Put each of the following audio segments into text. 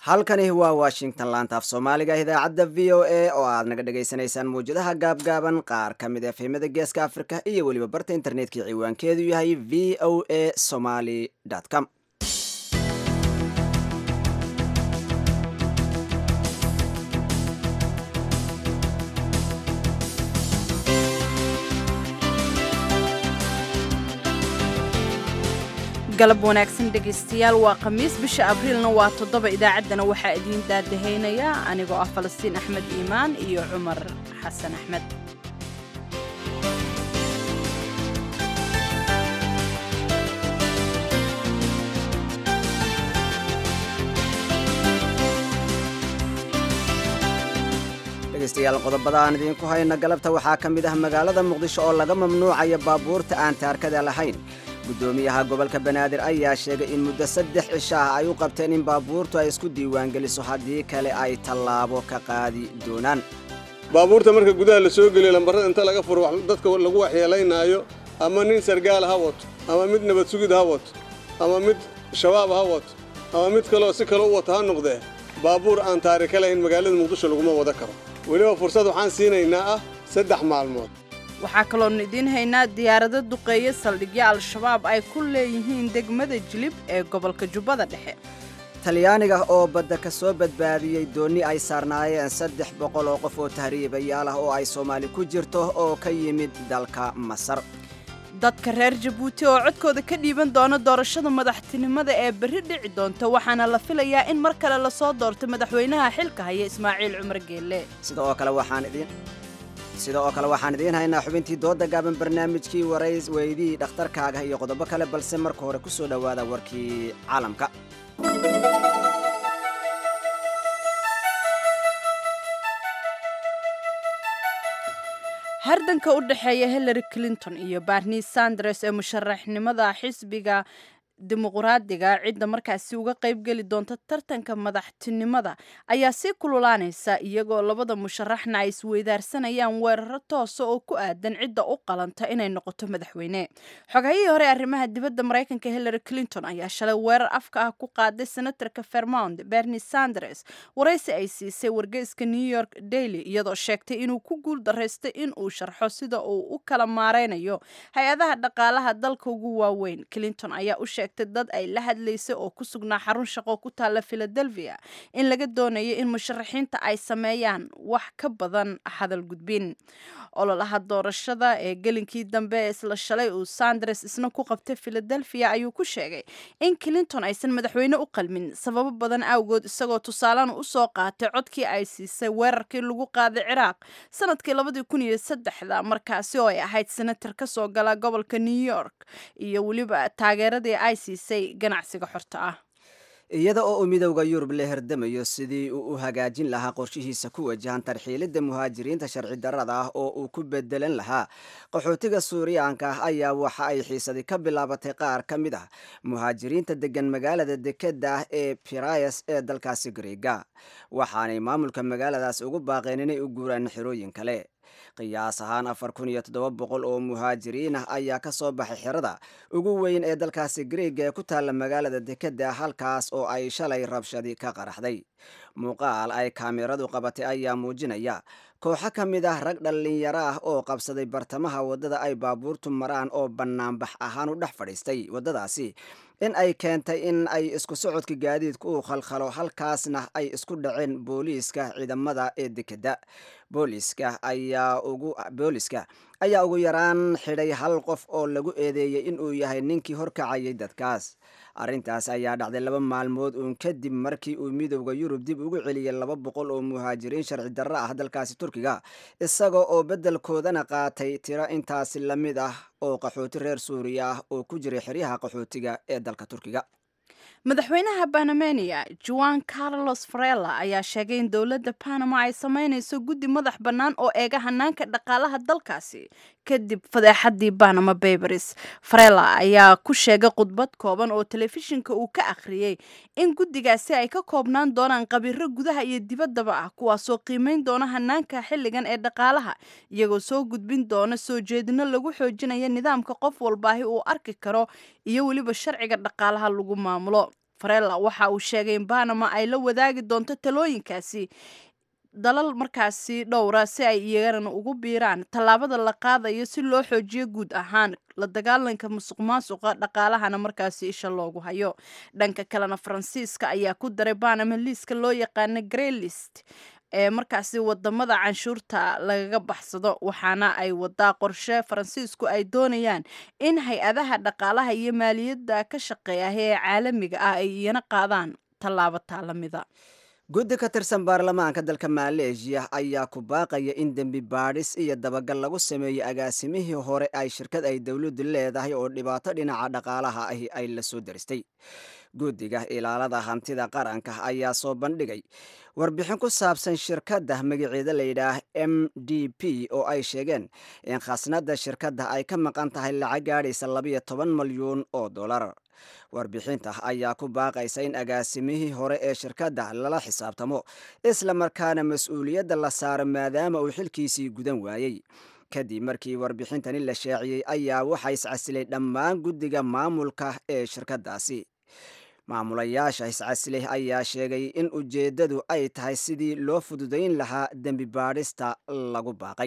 halkani waa washington laanta af soomaaliga idaacadda v o a oo aad naga dhagaysanaysaan mawjadaha gaabgaaban qaar ka mid efemada geeska africa iyo weliba barta internetkii ciwaankeedu yahay v o a somaly com galab wanaagsan dhegaystayaal waa khamiis bisha abriilna waa toddoba idaacaddana waxaa idiin daadahaynaya anigoo ah falastiin axmed iimaan iyo cumar xasan axmed dhegaystayaal qodobada aan idiinku hayna galabta waxaa ka mid ah magaalada muqdisho oo laga mamnuucaya baabuurta aan taarkada lahayn guddoomiyaha gobolka banaadir ayaa sheegay in muddo saddex cisho ah ay u qabteen in baabuurtu ay isku diiwaangeliso haddii kale ay tallaabo ka qaadi doonaan baabuurta marka gudaha la soo geliyo lambarrada inta laga furo dadka lagu waxyeelaynaayo ama nin sargaal ha wato ama mid nabad sugid ha wato ama mid shabaab ha wato ama mid kaleoo si kale u wato ha noqdee baabuur aan taarika lahayn magaalada muqdisho laguma wada karo weliba fursad waxaan siinaynaa ah saddex maalmood waxaa kaloonu idiin haynaa diyaarado duqeeye saldhigyo al-shabaab ay ku leeyihiin degmada jilib ee gobolka jubbada dhexe talyaaniga oo badda ka soo badbaadiyey doonni ay saarnaayeen saddex boqol oo qof oo tahriibayaal ah oo ay soomaali ku jirto oo ka yimid dalka masar dadka reer jabuuti oo codkooda ka dhiiban doona doorashada madaxtinimada ee berri dhici doonta waxaana la filayaa in mar kale lasoo doorto madaxweynaha xilka haya ismaaciil cumar geelle sida oo kale waxaan idiin sida oo kale waxaan idiin haynaa xubintii dooda gaaban barnaamijkii warays weydii dhakhtarkaaga iyo qodobo kale balse marka hore ku soo dhowaada warkii caalamka hardanka u dhexeeya hillary clinton iyo barni sanders ee musharaxnimada xisbiga dimuqraadiga cidda markaasi uga qaybgeli doonta tartanka madaxtinimada ayaa sii kululaanaysa iyagoo labada musharaxna ay isweydaarsanayaan weeraro toosa oo ku aadan cidda u qalanta inay noqoto madaxweyne xogahayihii hore arrimaha dibadda maraykanka hillary clinton ayaa shalay weerar afka ah ku qaaday senatorka vermont berni sanders waraysi ay siisay wargeyska new york daily iyadoo sheegtay inuu ku guul daraystay in uu sharxo sida uu u kala maareynayo hay-adaha dhaqaalaha dalka ugu waaweyn clinton ayaa u sheegtay dad ay la hadlaysay oo ku sugnaa xarun shaqo ku taalla philadelphia in laga doonayo in musharaxiinta ay sameeyaan wax ka badan hadal gudbin ololaha doorashada ee gelinkii dambe ee isla shalay uu sanders isna ku qabtay philadelphia ayuu ku sheegay in clinton aysan madaxweyne u qalmin sababo badan awgood isagoo tusaalena usoo qaatay codkii ay siisay weerarkii lagu qaaday ciraaq sanadkii labadii kun iyo saddexda markaasi oo ay ahayd senator ka soo gala gobolka new york iyo weliba taageeradii ay siisay ganacsiga xorta ah iyada oo uu midowda yurub la herdamayo sidii uu u hagaajin lahaa qorshihiisa ku wajahan tarxiilidda muhaajiriinta sharci darrada ah oo uu ku bedelan lahaa qaxootiga suuriyaanka ah ayaa waxa ay xiisadii ka bilaabatay qaar ka mid ah muhaajiriinta degan magaalada dekeda ah ee pirayas ee dalkaasi griega waxaanay maamulka magaaladaas ugu baaqeen inay u guuraan xerooyin kale qiyaas ahaan afar kun iyo toddoba boqol oo muhaajiriin ah ayaa ka soo baxay xerada ugu weyn ee dalkaasi griega ee ku taalla magaalada dekeda halkaas oo ay shalay rabshadi ka qaraxday muuqaal ay kaamiradu qabatay ayaa muujinaya kooxo ka mid ah rag dhallinyaro ah oo qabsaday bartamaha waddada ay baabuurtu maraan oo bannaanbax ahaan u dhex fadhiistay waddadaasi in ay keentay in ay isku socodka gaadiidku uu khalkhalo halkaasna ay isku dhaceen booliiska ciidamada ee dekeda booliiska ayaa ugu booliiska ayaa ugu yaraan xidhay hal qof oo lagu eedeeyey inuu yahay ninkii horkacayay dadkaas arrintaas ayaa dhacday laba maalmood uun kadib markii uu midowda yurub dib ugu celiyey laba boqol oo muhaajiriin sharci darro ah dalkaasi turkiga isaga oo beddelkoodana qaatay tiro intaasi la mid ah oo qaxooti reer suuriya ah oo ku jiray xeryaha qaxootiga ee dalka turkiga madaxweynaha banamania juan carlos farella ayaa sheegay in dowladda panama ay sameynayso guddi madax bannaan oo eega hanaanka dhaqaalaha dalkaasi kadib fadeexadii panama babers farella ayaa ku sheegay khudbad kooban oo telefishinka uu ka akhriyey in guddigaasi ay ka koobnaan doonaan qabiiro gudaha iyo dibaddaba ah kuwaasoo qiimeyn doona hanaanka xilligan ee dhaqaalaha iyagoo soo gudbin doona soo jeedino lagu xoojinaya nidaamka qof walbaahi uu arki karo iyo weliba sharciga dhaqaalaha lagu maamulo farella waxa uu sheegay in banama ay la wadaagi doonto talooyinkaasi dalal markaasi dhowra si ay iyagana ugu biiraan tallaabada la qaadayo si loo xoojiyo guud ahaan la dagaalanka musuq maasuqa dhaqaalahana markaasi isha loogu hayo dhanka kalena faransiiska ayaa ku daray banama liiska loo yaqaana greylist ee markaasi wadamada canshuurta lagaga baxsado waxaana ay wadaa qorshe faransiisku ay doonayaan in hay-adaha dhaqaalaha iyo maaliyadda ka shaqeeya ee caalamiga ah ay iyana qaadaan tallaabo taalamida guddi ka tirsan baarlamaanka dalka maleeshiya ayaa ku baaqaya in dembi baadhis iyo dabagal lagu sameeyo agaasimihii hore ay shirkad ay dowladdu leedahay oo dhibaato dhinaca dhaqaalaha ahi ay la soo daristay guddiga ilaalada hantida qaranka ayaa soo bandhigay warbixin ku saabsan shirkadda magaceeda layidhaah m d p oo ay sheegeen in khasnadda shirkadda ay ka maqan tahay lacag gaadhaysa labiyo toban malyuun oo dollar warbixinta ayaa ku baaqaysa in agaasimihii hore ee shirkadda lala xisaabtamo isla markaana mas-uuliyadda la saaro maadaama uu xilkiisii gudan waayey kadib markii warbixintani la shaaciyey ayaa waxaa iscasilay dhammaan guddiga maamulka ee shirkaddaasi maamulayaasha iscasilay ayaa sheegay in ujeeddadu ay tahay sidii loo fududayn lahaa dembi baadhista lagu baaqay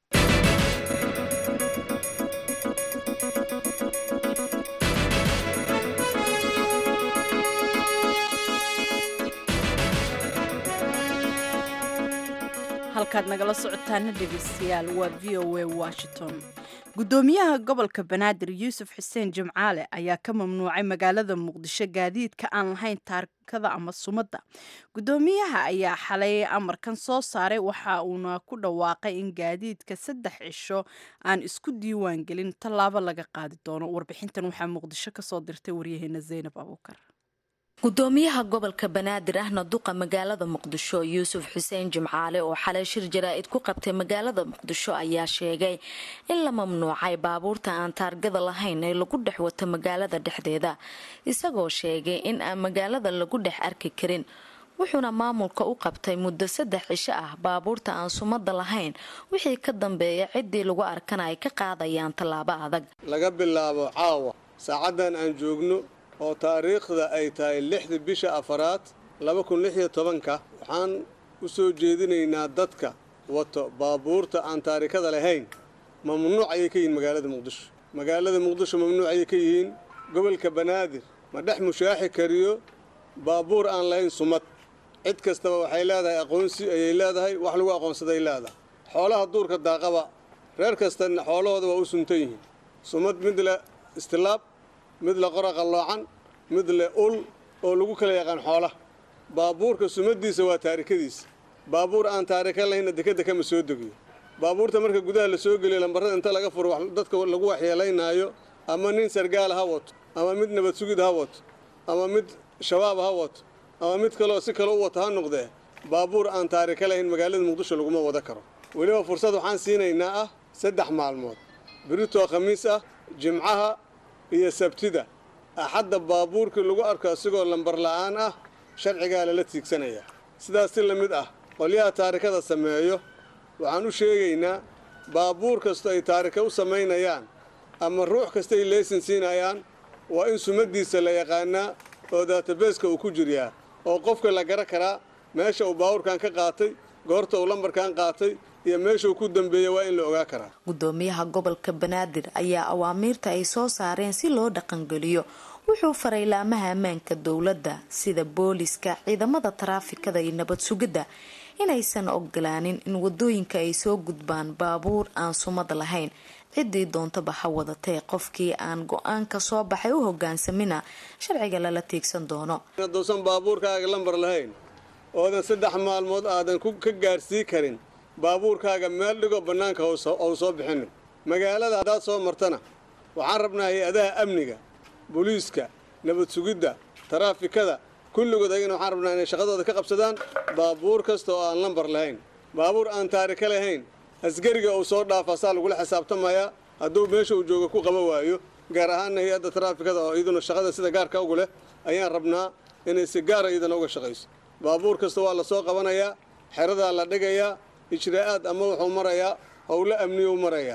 halkaad nagala socotaana dhegeystayaal waa v o a washington guddoomiyaha gobolka banaadir yuusuf xuseen jimcaale ayaa ka mamnuucay magaalada muqdisho gaadiidka aan lahayn taarikada ama sumadda guddoomiyaha ayaa xalay amarkan soo saaray waxa uuna ku dhawaaqay in gaadiidka saddex cisho aan isku diiwaan gelin tallaabo laga qaadi doono warbixintan waxaa muqdisho kasoo dirtay waryaheena zaynab abuukar gudoomiyaha gobolka banaadir ahna duqa magaalada muqdisho yuusuf xuseen jimcaale oo xalay shir jaraa'id ku qabtay magaalada muqdisho ayaa sheegay in la mamnuucay baabuurta aan taargada lahayn ee lagu dhex wato magaalada dhexdeeda isagoo sheegay in aan magaalada lagu dhex arki karin wuxuuna maamulka u qabtay muddo saddex cisho ah baabuurta aan sumada lahayn wixii ka dambeeya ciddii lagu arkana ay ka qaadayaan tallaabo adag laga bilaabo caawa saacaddan aan joogno oo taariikhda ay tahay lixda bisha afaraad laba kun lix iyo tobanka waxaan u soo jeedinaynaa dadka wato baabuurta aan taarikada lahayn mamnuuc ayay ka yihiin magaalada muqdisho magaalada muqdisho mamnuuc ayay ka yihiin gobolka banaadir ma dhex mushaaxi kariyo baabuur aan lahayn sumad cid kastaba waxay leedahay aqoonsi ayay leedahay wax lagu aqoonsaday leedahay xoolaha duurka daaqaba reer kastana xoolahooda waa u suntan yihiin sumad mid le istilaab mid le qora qalloocan mid le ul oo lagu kala yaqaan xoolaha baabuurka sumadiisa waa taarikadiisa baabuur aan taarika lahayna dekeda kama soo degiyo baabuurta marka gudaha la soo geliyo lambarada inta laga furo dadka lagu waxyeelaynaayo ama nin sargaal ha wato ama mid nabad sugid ha wato ama mid shabaab ha wato ama mid kaleoo si kale u wato ha noqdee baabuur aan taarika lahayn magaalada muqdisho laguma wada karo weliba fursad waxaan siinaynaa ah saddex maalmood biritoo khamiis ah jimcaha iyo sabtida axadda baabuurkii lagu arko asigoo lambar la'aan ah sharcigaa lala tiigsanayaa sidaas si la mid ah qolyaha taarikada sameeyo waxaan u sheegaynaa baabuur kastoo ay taarika u samaynayaan ama ruux kasta ay leysin siinayaan waa in sumadiisa la yaqaanaa oo daatabeeska uu ku jiryaa oo qofka la gara karaa meesha uu baabuurkan ka qaatay goorta uu lambarkan qaatay iyo meeshuu ku dambeeya waa in la ogaa karaa gudoomiyaha gobolka banaadir ayaa awaamiirta ay soo saareen si loo dhaqangeliyo wuxuu faray laamaha ammaanka dowladda sida booliska ciidamada taraafikada iyo nabad sugidda inaysan ogolaanin in wadooyinka ay soo gudbaan baabuur aan sumad lahayn ciddii doontaba ha wadatee qofkii aan go-aanka soo baxay u hogaansamina sharciga lala tiigsan doono haduusan baabuurkaaga lambar lahayn oodan saddex maalmood aadan ka gaarsii karin baabuurkaaga meel dhigoo bannaanka ou soo bixinin magaalada haddaad soo martana waxaan rabnaa hay-adaha amniga booliiska nabad sugidda taraafikada kulligood ayagana waxaan rabnaa inay shaqadooda ka qabsadaan baabuur kasta oo aan lambar lahayn baabuur aan taarika lahayn asgariga uu soo dhaafa saa lagula xisaabtamayaa hadduu meesha uu jooga ku qaba waayo gaar ahaanna hay-adda taraafikada oo iyaduna shaqada sida gaarka ugu leh ayaan rabnaa inay si gaara iyadana uga shaqayso baabuur kasta waa la soo qabanayaa xeradaa la dhigayaa ijraa'aad ama wuxuu marayaa howlo amniyuu marayaa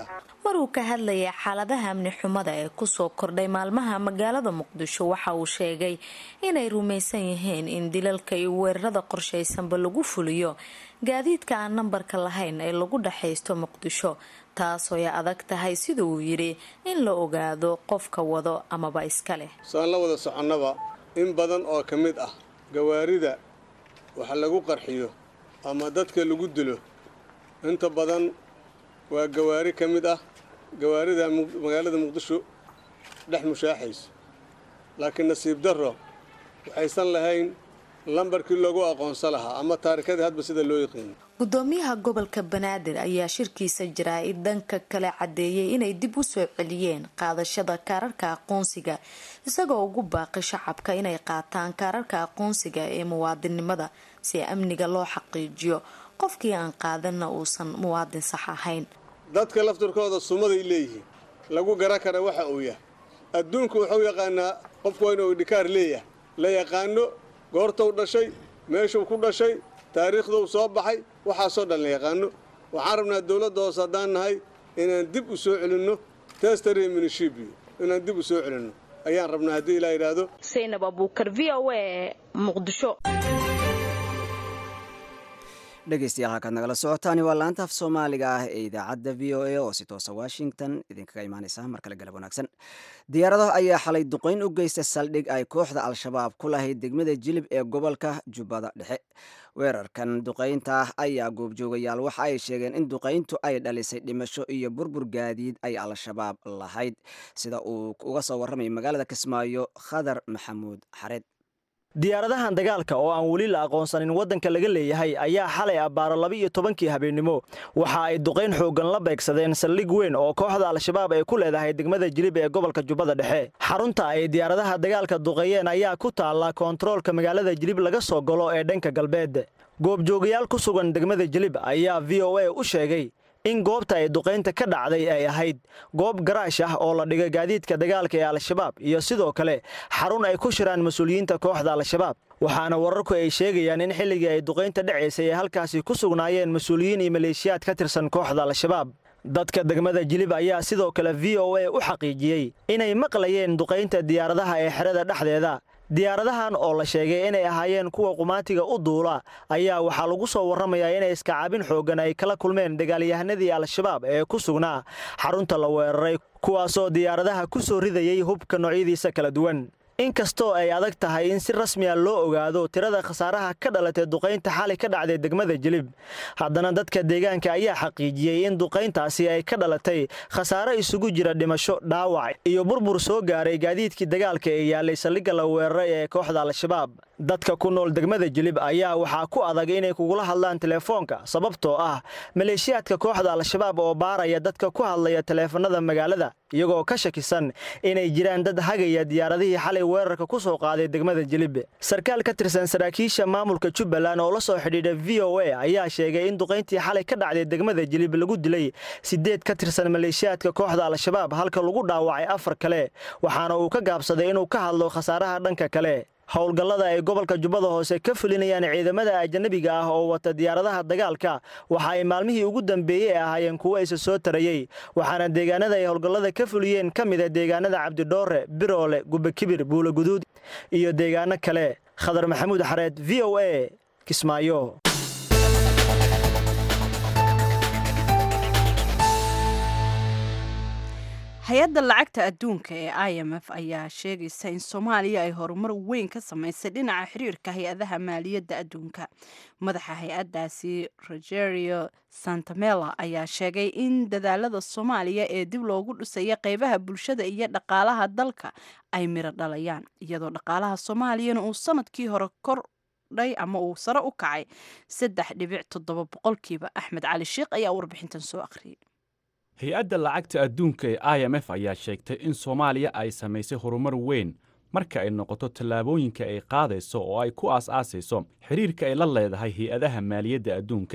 maruu ka hadlayay xaaladaha amni xumada ee kusoo kordhay maalmaha magaalada muqdisho waxa uu sheegay inay rumaysan yihiin in dilalka iyo weerarada qorshaysanba lagu fuliyo gaadiidka aan nambarka lahayn ee lagu dhexaysto muqdisho taasoo ay adag tahay sida uu yidhi in la ogaado qofka wado amaba iska leh saan la wada soconnaba in badan oo ka mid ah gawaarida wax lagu qarxiyo ama dadka lagu dilo inta badan waa gawaari ka mid ah gawaarida magaalada muqdisho dhex mushaaxaysa laakiin nasiib darro waxaysan lahayn lambarkii loogu aqoonsan lahaa ama taarikadii hadba sida loo yaqiino gudoomiyaha gobolka banaadir ayaa shirkiisa jaraa-id dhanka kale cadeeyay inay dib u soo celiyeen qaadashada kaararka aqoonsiga isagoo ugu baaqi shacabka inay qaataan kaararka aqoonsiga ee muwaadinnimada si amniga loo xaqiijiyo qofkii aan qaadanna uusan muwaadin sax ahayn dadka laftirkooda sumaday leeyihiin lagu gara kara waxa uu yahay adduunku wuxuu yaqaanaa qofku waa inuu idhikaar leeyahay la yaqaano goortuu dhashay meeshuu ku dhashay taariikhduu soo baxay waxaasoo dhan la yaqaano waxaan rabnaa dowladda hoose haddaan nahay inaan dib u soo celinno testary minishibiyo inaan dib u soo celinno ayaan rabnaa haddii ilaa yidhaahdo saynab abuukar v o a muqdisho dhegeystayaal halkaad nagala socotaani waa laanta af soomaaliga ah ee idaacadda v o a oo si toosa washington idinkaga imaaneysa mar kale galab wanaagsan diyaaradaha ayaa xalay duqeyn u geystay saldhig ay kooxda al-shabaab ku lahayd degmada jilib ee gobolka jubbada dhexe weerarkan duqeynta ah ayaa goobjoogayaal waxa ay sheegeen in duqeyntu ay dhalisay dhimasho iyo burbur gaadiid ay al-shabaab lahayd sida uu uga soo warramay magaalada kismaayo khadar maxamuud xareed diyaaradahan dagaalka oo aan weli la aqoonsanin waddanka laga leeyahay ayaa xalay abbaaro laba-iyo tobankii habeennimo waxa ay duqayn xooggan la beegsadeen saldhig weyn oo kooxda al-shabaab ay ku leedahay degmada jilib ee gobolka jubbada dhexe xarunta ay diyaaradaha dagaalka duqeeyeen ayaa ku taalla koontaroolka magaalada jilib laga soo galo ee dhanka galbeed goobjoogayaal ku sugan degmada jilib ayaa v o a u sheegay in goobta ay duqaynta ka dhacday ay ahayd goob garaash ah oo la dhigay gaadiidka dagaalka ee al-shabaab iyo sidoo kale xarun ay ku shiraan mas-uuliyiinta kooxda al-shabaab waxaana wararku ay sheegayaan in xilligii ay duqaynta dhacaysay ay halkaasi ku sugnaayeen mas-uuliyiin iyo maleeshiyaad ka tirsan kooxda al-shabaab dadka degmada jilib ayaa sidoo kale v o a u xaqiijiyey inay maqlayeen duqaynta diyaaradaha ee xerada dhexdeeda diyaaradahan oo la sheegay inay ahaayeen kuwa qumaatiga u duula ayaa waxaa lagu soo warramayaa inay iskacaabin xooggan ay kala kulmeen dagaalyahanadii al-shabaab ee ku sugnaa xarunta la weeraray kuwaasoo diyaaradaha ku soo ridayay hubka noocyadiisa kala duwan inkastoo ay adag tahay in si rasmiya loo ogaado tirada khasaaraha ka dhalatay duqaynta xali ka dhacday degmada jilib haddana dadka deegaanka ayaa xaqiijiyey in duqayntaasi ay ka dhalatay khasaare isugu jira dhimasho dhaawac iyo burbur soo gaaray gaadiidkii dagaalka ee yaalay saldhigga la weeraray ee kooxda al-shabaab dadka ku nool degmada jilib ayaa waxaa ku adag inay kugula hadlaan teleefoonka sababtoo ah maleeshiyaadka kooxda al-shabaab oo baaraya dadka ku hadlaya taleefanada magaalada iyagoo ka shakisan inay jiraan dad hagaya diyaaradihii xalay weerarka ku soo qaaday degmada jilib sarkaal ka tirsan saraakiisha maamulka jubbaland oo la soo xidhiidha v o a ayaa sheegay in duqayntii xalay ka dhacday degmada jilib lagu dilay sideed ka tirsan maleeshiyaadka kooxda al-shabaab halka lagu dhaawacay afar kale waxaana uu ka gaabsaday inuu ka hadlo khasaaraha dhanka kale howlgallada ay gobolka jubbada hoose ka fulinayaan ciidamada ajanabiga ah oo wata diyaaradaha dagaalka waxa ay maalmihii ugu dambeeyey ee ahaayeen kuwo isa soo tarayey waxaana deegaanada ay howlgallada ka fuliyeen ka mida deegaanada cabdidhoore biroole gubakibir buulaguduud iyo deegaano kale khadar maxamuud xareed v o a kismaayo hay-adda lacagta adduunka ee i m f ayaa sheegaysa in soomaaliya ay horumar weyn ka samaysay dhinaca xiriirka hay-adaha maaliyadda adduunka madaxa hay-addaasi rogerio santamela ayaa sheegay in dadaalada soomaaliya ee dib loogu dhisaya qeybaha bulshada iyo dhaqaalaha dalka ay miro dhalayaan iyadoo dhaqaalaha soomaaliyana uu sanadkii hore kor ama uu sare u kacay saddex dhibic toddoba boqolkiiba axmed cali sheikh ayaa warbixintan soo akhriyay hay-adda lacagta adduunka ee i m f ayaa sheegtay in soomaaliya ay samaysay horumar weyn marka ay noqoto tallaabooyinka ay qaadayso oo ay ku aas-aasayso xidhiirka ay la leedahay hay-adaha maaliyadda adduunka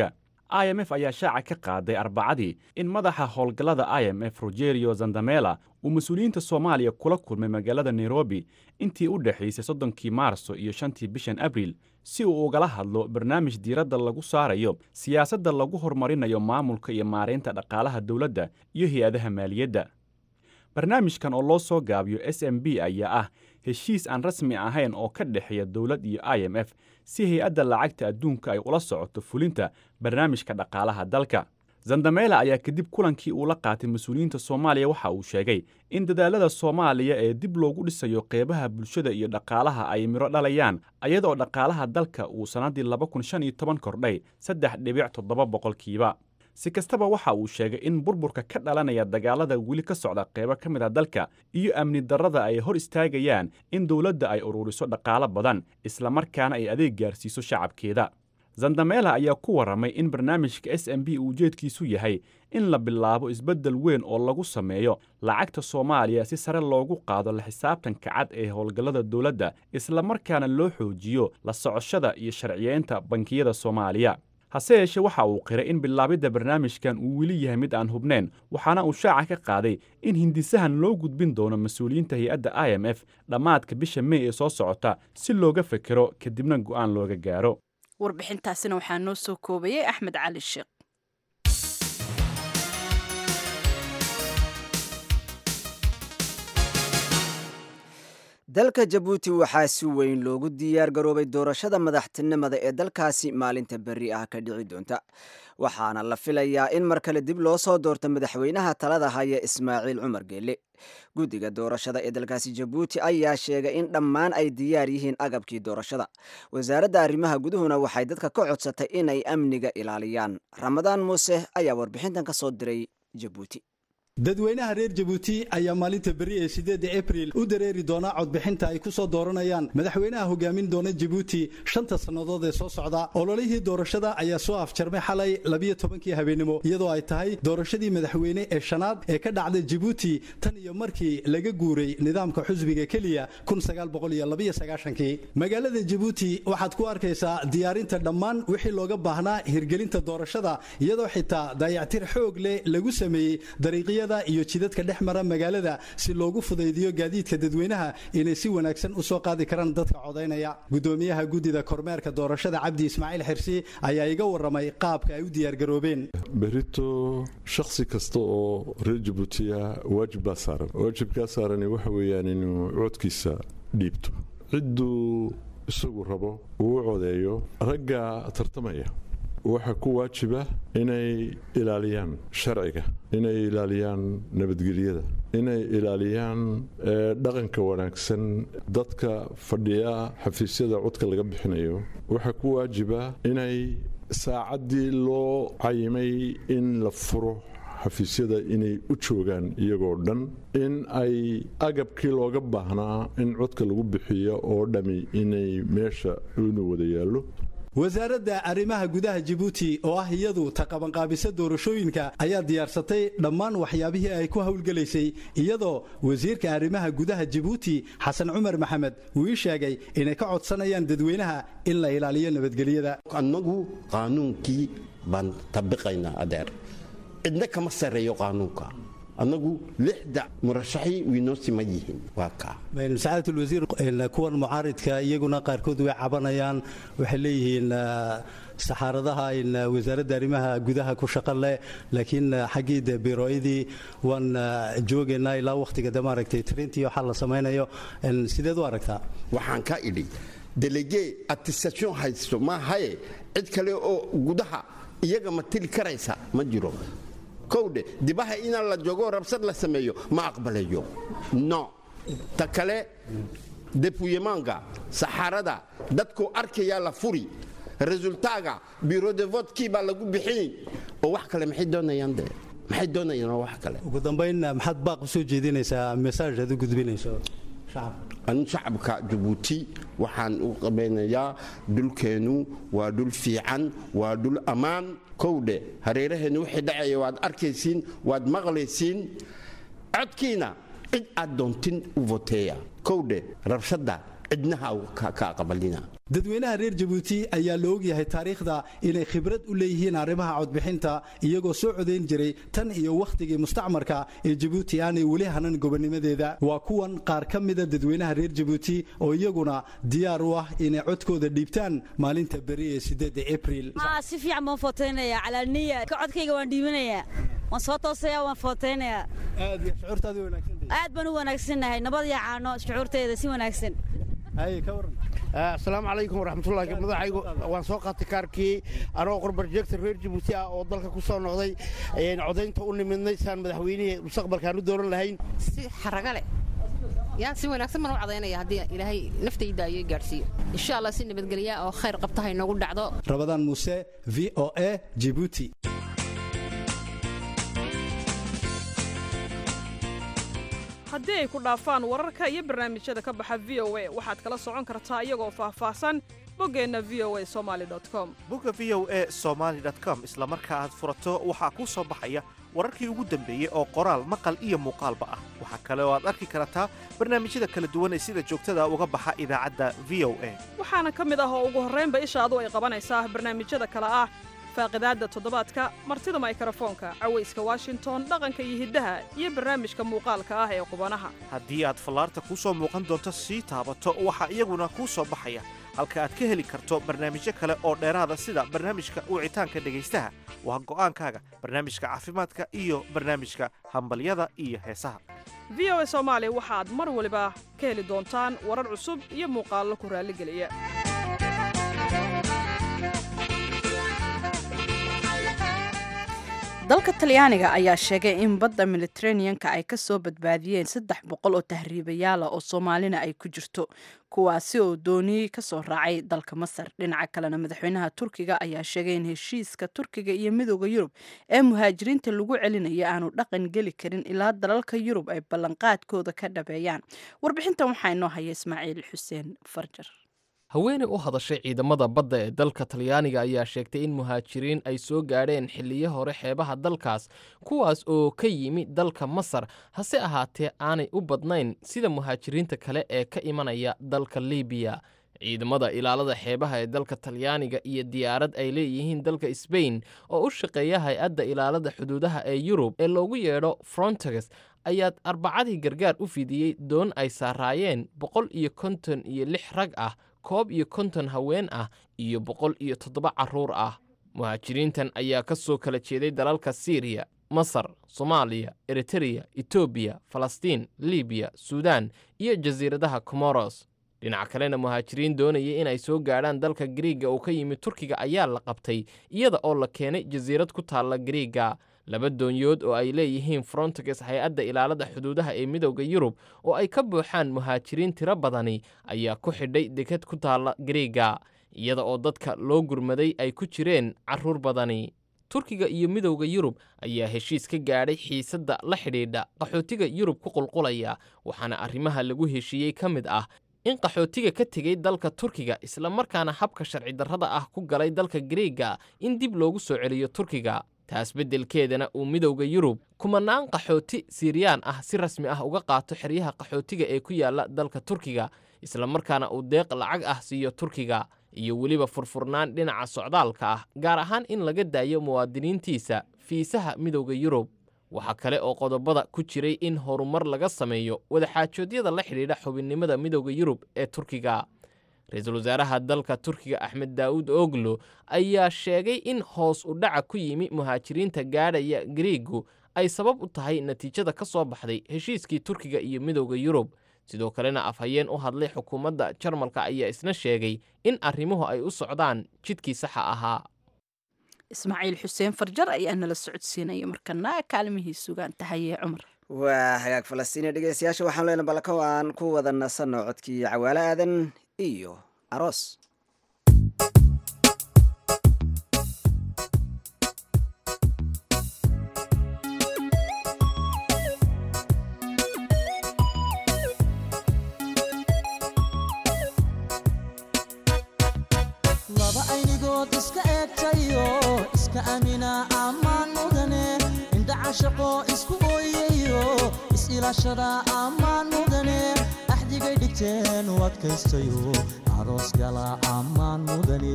i m f ayaa shaaca ka qaaday arbacadii in madaxa howlgallada i m f rogerio zandamela uu mas-uuliyiinta soomaaliya kula kulmay magaalada nairobi intii u dhexaysay soddonkii maarso iyo shantii bishan abriil si uu ugala hadlo barnaamij diiradda lagu saarayo siyaasadda lagu horumarinayo maamulka iyo maaraynta dhaqaalaha dowladda iyo hay-adaha maaliyadda barnaamijkan oo loo soo gaabiyo s m b ayaa ah heshiis aan rasmi ahayn oo ka dhexeeya dowlad iyo i m f si hay-adda lacagta adduunka ay ula socoto fulinta barnaamijka dhaqaalaha dalka zandamela ayaa kadib kulankii uu la qaatay mas-uuliyiinta soomaaliya waxa uu sheegay in dadaalada soomaaliya ee dib loogu dhisayo qeybaha bulshada iyo dhaqaalaha ay midho dhalayaan ayadoo dhaqaalaha dalka uu sannaddii laba kun shan iyo toban kordhay saddex dhibic toddoba boqolkiiba si kastaba waxa uu sheegay in burburka ka dhalanaya dagaalada weli ka socda qeybo ka mid a dalka iyo amni darrada ay hor istaagayaan in dowladda ay ururiso dhaqaalo badan islamarkaana ay adeeg gaarsiiso shacabkeeda zandamela ayaa ku warramay in barnaamijka s m b uu ujeedkiisu yahay in la bilaabo isbeddel weyn oo lagu sameeyo lacagta soomaaliya si sare loogu qaado la xisaabtanka cad ee howlgallada dowladda islamarkaana loo xoojiyo la socoshada iyo sharciyeynta bankiyada soomaaliya hase yeeshee waxa uu qiray in bilaabidda barnaamijkan uu weli yahay mid aan hubnayn waxaana uu shaaca ka qaaday in hindisahan loo gudbin doono mas-uuliyiinta hay-adda i m f dhammaadka bisha mey ee soo socota si looga fekero kadibna go'aan looga gaaro warbixintaasina waxaa noo soo koobayay axmed cali sheekh dalka jabuuti waxaa si weyn loogu diyaar garoobay doorashada madaxtinimada ee dalkaasi maalinta berri ah ka dhici doonta waxaana la filayaa in mar kale dib loo soo doorto madaxweynaha talada haya ismaaciil cumar geelle guddiga doorashada ee dalkaasi jabuuti ayaa sheegay in dhammaan ay diyaar yihiin agabkii doorashada wasaaradda arrimaha guduhuna waxay dadka ka codsatay inay amniga ilaaliyaan ramadaan muuse ayaa warbixintan ka soo diray jabuuti dadweynaha reer jabuuti ayaa maalinta berri ee sideedda abril u dareeri doona codbixinta ay ku soo dooranayaan madaxweynaha hogaamin doona jabuuti shanta sannadood ee soo socda ololihii doorashada ayaa soo afjarmay xalay labiyo tobankii habeenimo iyadoo ay tahay doorashadii madaxweyne ee shanaad ee ka dhacday jabuuti tan iyo markii laga guuray nidaamka xusbiga keliya kii magaalada jabuuti waxaad ku arkaysaa diyaarinta dhammaan wixii looga baahnaa hirgelinta doorashada iyadoo xitaa dayactir xoog leh lagu sameeyey dariiqya iyo jidadka dhex mara magaalada si loogu fudaydiyo gaadiidka dadweynaha inay si wanaagsan u soo qaadi karaan dadka codaynaya gudoomiyaha guddida kormeerka doorashada cabdi ismaaciil xirsi ayaa iga waramay qaabka ay u diyaargaroobeen berito shakhsi kasta oo reer jabuutiya waajib baa saaran waajibkaa saarani waxa weeyaan inuu codkiisa dhiibto cidduu isagu rabo uu u codeeyo ragga tartamaya waxaa ku waajiba inay ilaaliyaan sharciga inay ilaaliyaan nabadgelyada inay ilaaliyaan dhaqanka wanaagsan dadka fadhiya xafiisyada codka laga bixinayo waxaa ku waajiba inay saacaddii loo cayimay in la furo xafiisyada inay u joogaan iyagoo dhan in ay agabkii looga baahnaa in codka lagu bixiyo oo dhami inay meesha inu wada yaallo wasaaradda arrimaha gudaha jabuuti oo ah iyadu taqabanqaabisa doorashooyinka ayaa diyaarsatay dhammaan waxyaabihii ay ku howlgelaysay iyadoo wasiirka arrimaha gudaha jabuuti xasan cumar maxamed uu ii sheegay inay ka codsanayaan dadweynaha in la ilaaliyo nabadgelyada annagu qaanuunkii baan tabiqaynaa adeer cidna kama sarreeyo qaanuunka annagu lixda murashaxii wiinoo siman yihiin waa kaa sacaadat wasiir kuwan mucaaridka iyaguna qaarkood way cabanayaan waxay leeyihiin saxaaradaha wasaaradda arrimaha gudaha ku shaqo leh laakiin xaggii de birooyadii waan joogaynaa ilaa wakhtiga de maaragtay trintii waxaa la samaynayo sideed u aragtaa waxaan ka idhi delegee attestation haysto maahaye cid kale oo gudaha iyaga ma tili karaysa ma jiro kowdhe dibaha inaan la joogo rabsad la sameeyo ma aqbalayo no ta kale depuyemaanka saxaarada dadku arkayaa la furi resultaaga biro de votkii baa lagu bixin oo wax kale maxay doonayaan de maxay doonayaan oo wax kale ugu dambayn maxaad baaq u soo jeedinaysaa mesaaj aad u gudbinayso anu shacabka jabuuti waxaan u qabaynayaa dhulkeennu waa dhul fiican waa dhul ammaan kowdhe hareeraheennu wixii dhacaya waad arkaysiin waad maqlaysiin codkiina cid aad doontin u voteeya kowdhe rabshadda cidnaha ka aqbalina dadweynaha reer jabuuti ayaa la ogyahay taariikhda inay khibrad u leeyihiin arrimaha codbixinta iyagoo soo codayn jiray tan iyo wakhtigii mustacmarka ee jabuuti aanay weli hanan gobonnimadeeda waa kuwan qaar ka mida dadweynaha reer jabuuti oo iyaguna diyaar u ah inay codkooda dhiibtaan maalinta beri ee sideedda abriil si fiican baan footaynaya calaaniya ka codkayga waan dhiibanayaa waan soo toosaya waan footaynayaa aad iyo shucuurtaadi wanaagsan aad baan u wanaagsannahay nabad iyo caano shucuurteeda si wanaagsan haye ka waran asalaamu calaykum waraxmatullahi madaxaygu waan soo qaatay kaarkii anoo qorbarjeegta reer jabuuti ah oo dalka ku soo noqday codaynta u nimidnay saan madaxweynihii mustaqbalkaan u dooran lahayn si xaraga leh yaa si wanaagsan baan u cadaynaya haddii ilaahay naftayda ayay gaadhsiiyo insha allah si nabadgelya oo khayr qabta ha inoogu dhacdo rabadaan muuse v o a jibuuti haddii ay ku dhaafaan wararka iyo barnaamijyada ka baxa v o a waxaad kala socon kartaa iyagoo faahfaahsan boggeenna v o a somaali com bogga v o a somaali com isla marka aad furato waxaa kuu soo baxaya wararkii ugu dambeeyey oo qoraal maqal iyo muuqaalba ah waxaa kale oo aad arki kartaa barnaamijyada kala duwan ee sida joogtada uga baxa idaacadda v o a waxaana ka mid ah oo ugu horraynba ishaadu ay qabanaysaa barnaamijyada kale ah faaqidaadda toddobaadka martida maykrofoonka cawayska washington dhaqanka iyo hiddaha iyo barnaamijka muuqaalka ah ee qubanaha haddii aad fallaarta kuu soo muuqan doonto sii taabato waxaa iyaguna kuu soo baxaya halka aad ka heli karto barnaamijyo kale oo dheeraada sida barnaamijka wicitaanka dhegaystaha waa go'aankaaga barnaamijka caafimaadka iyo barnaamijka hambalyada iyo heesaha v o a soomaali waxaad mar waliba ka heli doontaan warar cusub iyo muuqaallo ku raalligeliya dalka talyaaniga ayaa sheegay in badda militeraneanka ay ka soo badbaadiyeen saddex boqol oo tahriibayaala oo soomaalina ay ku jirto kuwaasi oo dooniyey ka soo raacay dalka masar dhinaca kalena madaxweynaha turkiga ayaa sheegay in heshiiska turkiga iyo midooda yurub ee muhaajiriinta lagu celinaya aanu dhaqan geli karin ilaa dalalka yurub ay ballanqaadkooda ka dhabeeyaan warbixintan waxaa inoo haya ismaaciil xuseen farjar haweeney u hadashay ciidamada badda ee dalka talyaaniga ayaa sheegtay in muhaajiriin ay soo gaadheen xilliyo hore xeebaha dalkaas kuwaas oo ka yimi dalka masar hase ahaatee aanay u badnayn sida muhaajiriinta kale ee ka imanaya dalka libiya ciidamada ilaalada xeebaha ee dalka talyaaniga iyo diyaarad ay leeyihiin dalka sbain oo u shaqeeya hay-adda ilaalada xuduudaha ee yurub ee loogu yeedho frontex ayaad arbacadii gargaar u fidiyey doon ay saaraayeen boqol iyo konton iyo lix rag ah koob iyo konton haween ah iyo boqol iyo toddoba carruur ah muhaajiriintan ayaa ka soo kala jeeday dalalka siiriya masar soomaaliya eritereya etoobiya falastiin libiya suudaan iyo jasiiradaha komoros dhinac kalena muhaajiriin doonaya inay soo gaadhaan dalka gariiga oo ka yimid turkiga ayaa la qabtay iyada oo la keenay jasiirad ku taalla gariiga laba doonyood oo ay leeyihiin frontex hay-adda ilaalada xuduudaha ee midowda yurub oo ay ka buuxaan muhaajiriin tiro badani ayaa ku xidhay deked ku taalla gariiga iyada oo dadka loo gurmaday ay ku jireen carruur badani turkiga iyo midowda yurub ayaa heshiis ka gaadhay xiisadda la xidhiidha qaxootiga yurub ku qulqulaya waxaana arrimaha lagu heshiiyey ka mid ah in qaxootiga ka tegey dalka turkiga isla markaana habka sharci darrada ah ku galay dalka gariiga in dib loogu soo celiyo turkiga taas beddelkeedana uu midowda yurub kumanaan qaxooti siiriyaan ah si rasmi ah uga qaato xeryaha qaxootiga ee ku yaalla dalka turkiga isla markaana uu deeq lacag ah siiyo turkiga iyo weliba furfurnaan dhinaca socdaalka ah gaar ahaan in laga daayo muwaadiniintiisa fiisaha midowda yurub waxaa kale oo qodobada ku jiray in horumar laga sameeyo wadaxaajoodyada la xidhiidha xubinnimada midowda yurub ee turkiga ra-iisul wasaaraha dalka turkiga axmed daawud oglo ayaa sheegay in hoos u dhaca ku yimi muhaajiriinta gaadhaya gariigu ay sabab u tahay natiijada ka soo baxday heshiiskii turkiga iyo midowda yurub sidoo kalena afhayeen u hadlay xukuumadda jarmalka ayaa isna sheegay in arrimuhu ay u socdaan jidkii saxa ahaa ismaaciil xuseen farjar ayaa nala socodsiinaya markana kaalmihii sugaan tahayee cumar waa hagaag falastiiniya dhegeystayaasha waxaan leenahay balka aan ku wada nasanno codkii cawaale aadan iyo aroos laba aynigood iska eegtayo iska amina ammaan mudane indhacashaqo isku ooyayo is-ilaashada ammaan mudane axdigay dhigteen u adkaystayo aroos gala ammaan mudane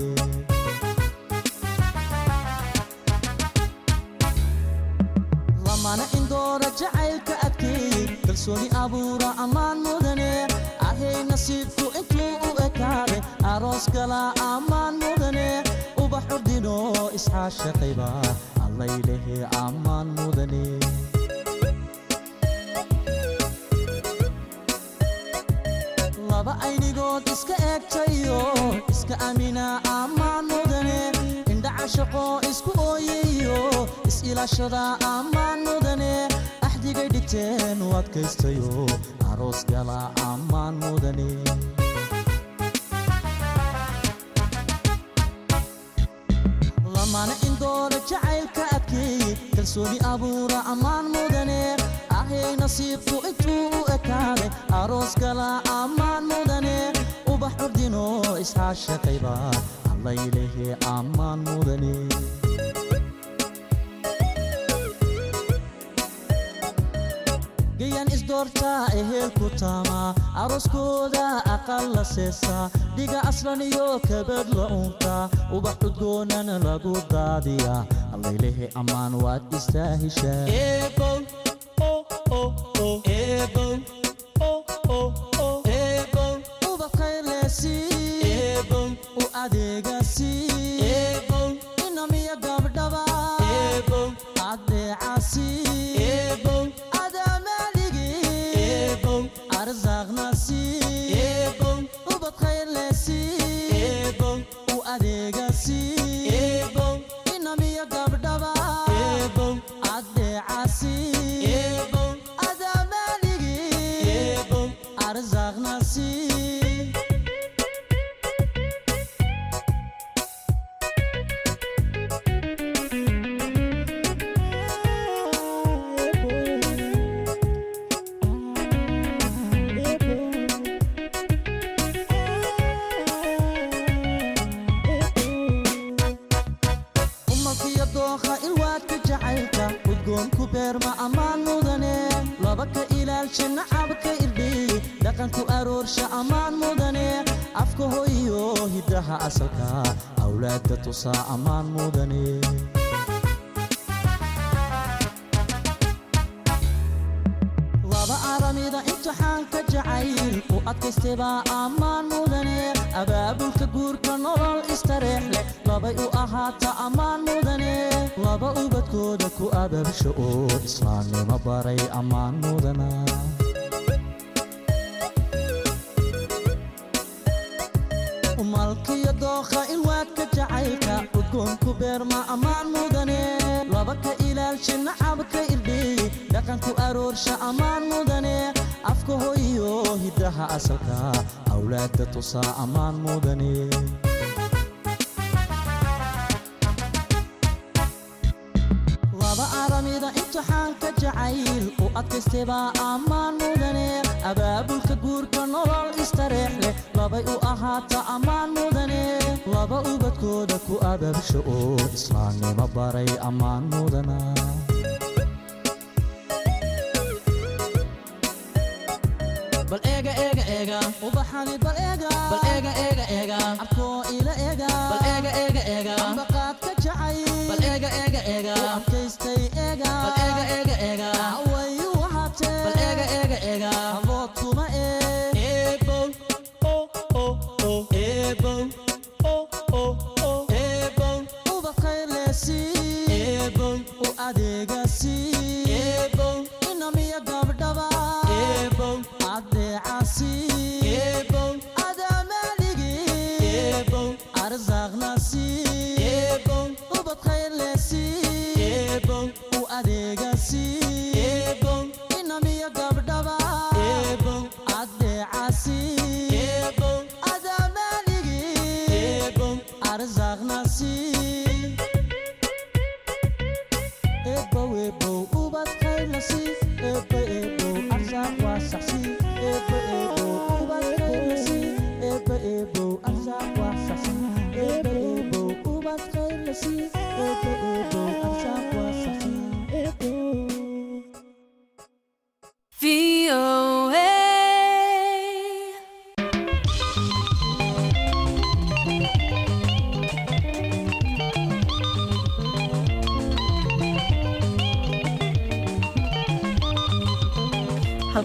lamana indoora jacaylka adkeeyey kalsooni abuura ammaan mudane ahay nasiibku intuu u ekaaday aroos gala ammaan mudane ubax ordino isxaashaqayba allaylehe ammaan mudane laba aynigood iska eegtayo iska amina ammaan mudane indhaca shaqo isku ooyayo is-ilaashada ammaan mudane axdigay dhigteen u adkaystayo aroos gala ammaan mudane lamana indoora jacaylka adkeeyey kalsooni abuura ammaan mudane ahay nasiibku intuu u ekaaday aroos gala ammaan mudane ubax ordino isxaashaqayba allaylehe ammaan mudane gayan isdoortaa eheel ku taamaa arooskooda aqal la seesaa dhiga aslan iyo kabad la uuntaa ubax cudgoonana lagu daadiyaa allaylehe ammaan waad istaahishaa u adeegasi inamiya gabdhaba adeecasi adamaaligi arsaaqnasi ubad khayrlesi u adeegasi inamiya gabdhaba adeecasi adamaaligi arsaaqnasi umalkiyo dookha ilwaadka jacaylka udgoonku beerma ammaan mudane laba ka ilaalsha nacabka irdhiy dhaqanku aroorsha ammaan mudane afka hoyo hiddaha asalka awlaadda tusaa ammaan mudane laba aramida imtixaanka jacayl u adkaystebaa ammaan mudane abaabulka guurka nolol istareex leh labay u ahaata ammaan mudane laba ubadkooda ku ababsha oo islaamnimo baray ammaan mudana malkiyo dookha ilwaadka jacaylka udgoonku beerma ammaan mudane laba ka ilaalsha nacabka irdhiy dhaqanku aroorsha ammaan mudane afka hoyo hiddaha asalka awlaadda tusaa ammaan mudane laba aramida imtixaanka jacayl u adkaystebaa ammaan mudane abaabulka guurka nolol istareex leh labay u ahaata ammaan mudane laba ubadkooda ku ababsha oo islaamnimo baray ammaan mudana bal eega eega eega ubaxani bal eega bal eega eega eega abkoo ila eega bal eega eega eega ambaqaad ka jacay bal eega eega eega adkaystay eega bal eega eega eega way u ahaatee bal eega eega eega abood kuma ee eebow o o o eebow o o o eebow ubad khayrleesi eebow u adeegasi eebow inamiya gabdhaba eebow adeecasi eebow adamaaligi eebow arsaaqnasi eebow ubad khayrleesi eebow u adeegasi eebow inamiya gabdhaba eebow adeecasi eebow adamaaligi eebow arsaaqnasi eebow eebow ubad khayrlasi eebo eebow arsaaq waa saxsi eebo eebow ubad khayrlasi eebo eebow arsaaq waa saxsi eebo eebow ubad khayrlasi eebo eebow arsaaq waa saxsi eebo